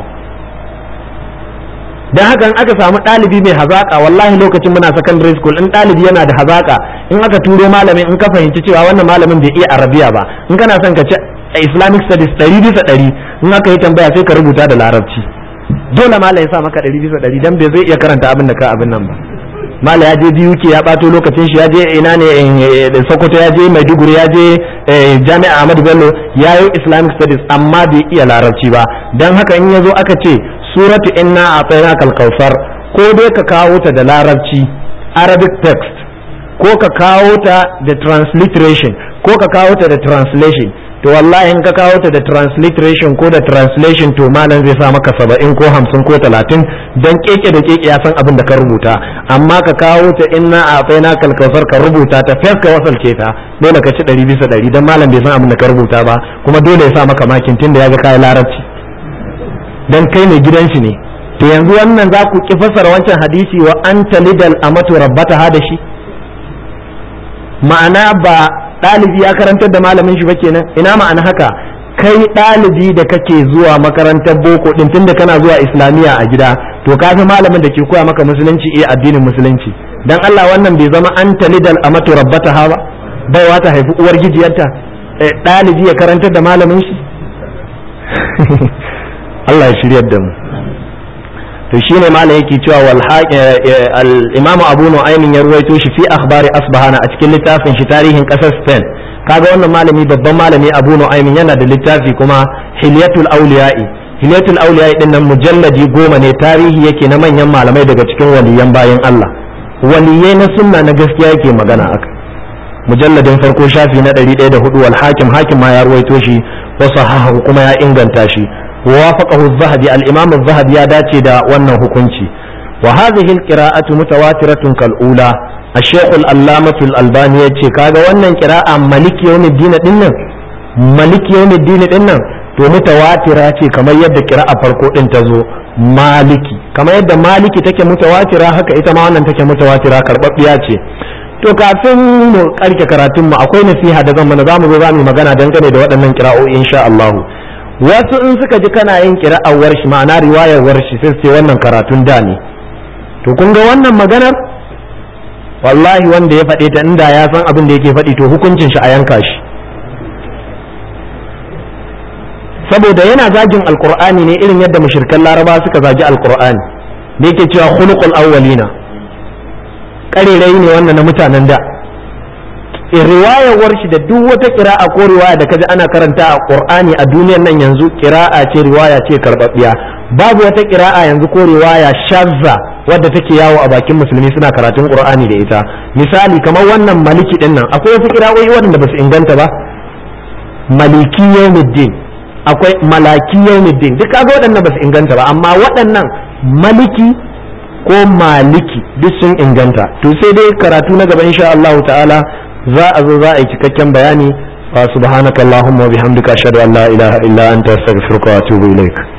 dan haka in aka samu ɗalibi mai hazaka wallahi lokacin muna secondary school in ɗalibi yana da hazaka in aka turo malamin in ka fahimci cewa wannan malamin bai iya arabiya ba in kana son ka ci islamic studies ɗari bisa ɗari in aka yi tambaya sai ka rubuta da larabci dole mala ya sa maka ɗari bisa ɗari dan bai zai iya karanta abin da ka abin nan ba mala ya je biyu ke ya ɓato lokacin shi ya je ina ne sokoto ya je maiduguri ya je jami'a ahmadu bello ya yi islamic studies amma bai iya larabci ba don haka in ya zo aka ce suratu inna a tsayina kalkausar ko dai ka kawo ta da larabci arabic text ko ka kawo ta da transliteration ko ka kawo ta da translation to wallahi in ka kawo ta da transliteration ko da translation to malam zai sa maka saba'in ko hamsin ko talatin don keke da keke ya san abin da ka rubuta amma ka kawo ta inna a na kalkausar ka rubuta ta fes ka wasalce ta dole ka ci ɗari bisa ɗari don malam bai san abin da ka rubuta ba kuma dole ya sa maka makin tun da ya ga kayan larabci don kai mai gidan shi ne to yanzu wannan za ku ki fassara wancan hadisi wa anta lidal amatu rabbata ha da shi ma'ana ba ɗalibi ya karantar da malamin shi ba kenan ina ma'ana haka kai ɗalibi da kake zuwa makarantar boko din tunda kana zuwa islamiyya a gida to ka fi malamin da ke koya maka musulunci iya addinin musulunci dan Allah wannan bai zama an talidal amatu rabbata ha ba baiwa ta haifi uwar gijiyarta ɗalibi ya karantar da malamin shi Allah ya shiryar da mu to shine malam yake cewa wal al-imam Abu Nu'aym ya ruwaito shi fi akhbari asbahana a cikin littafin shi tarihin kasar Spain kaga wannan malami babban malami Abu Nu'aym yana da littafi kuma Hilyatul Awliya'i Hilyatul Awliya'i din nan mujalladi goma ne tarihi yake na manyan malamai daga cikin waliyan bayan Allah waliyai na sunna na gaskiya yake magana aka mujalladin farko shafi na 104 wal hakim hakim ma ya ruwaito shi wa sahahu kuma ya inganta shi ووافقه الذهبي الإمام الذهبي يا داتي دا wannan hukunci وهذه القراءة متواترة كالأولى الشيخ الألامة الألباني يتشي كاغا wannan قراءة ملك يوم الدين dinnan ملك يوم الدين dinnan to mutawatira ce kamar yadda kira'a farko din ta zo maliki kamar yadda maliki take mutawatira haka ita ma wannan take mutawatira karbabbiya ce to kafin mu karke karatun mu akwai nasiha da zan mana zamu zo zamu magana dangane da waɗannan kira'o'i insha Allah wasu in suka ji kana yin kira'ar warshi ma'ana riwayar warshi sai ce wannan karatun da ne to kun ga wannan maganar wallahi wanda ya faɗe ta inda ya san abin da yake faɗi to hukuncin shi a yanka shi saboda yana zagin alkur'ani ne irin yadda mushrikan laraba suka zagi alkur'ani da yake cewa khuluqul awwalina ƙarerai ne wannan na mutanen da riwayar shi da duk wata kira'a ko riwaya da kaji ana karanta a qur'ani a duniyar nan yanzu kira'a ce riwaya ce karbabbiya babu wata kira'a yanzu ko riwaya shazza wadda take yawo a bakin musulmi suna karatun qur'ani da ita misali kamar wannan maliki din nan akwai wasu kira'o'i waɗanda ba su inganta ba maliki yawmiddin akwai malaki yawmiddin duk kaga waɗannan ba su inganta ba amma waɗannan maliki ko maliki duk sun inganta to sai dai karatu na gaba insha Allah ta'ala za a zo za a yi cikakken bayani wa subhanakallahumma wa bihamdika ashhadu an la ilaha illa anta astaghfiruka wa atubu ilaik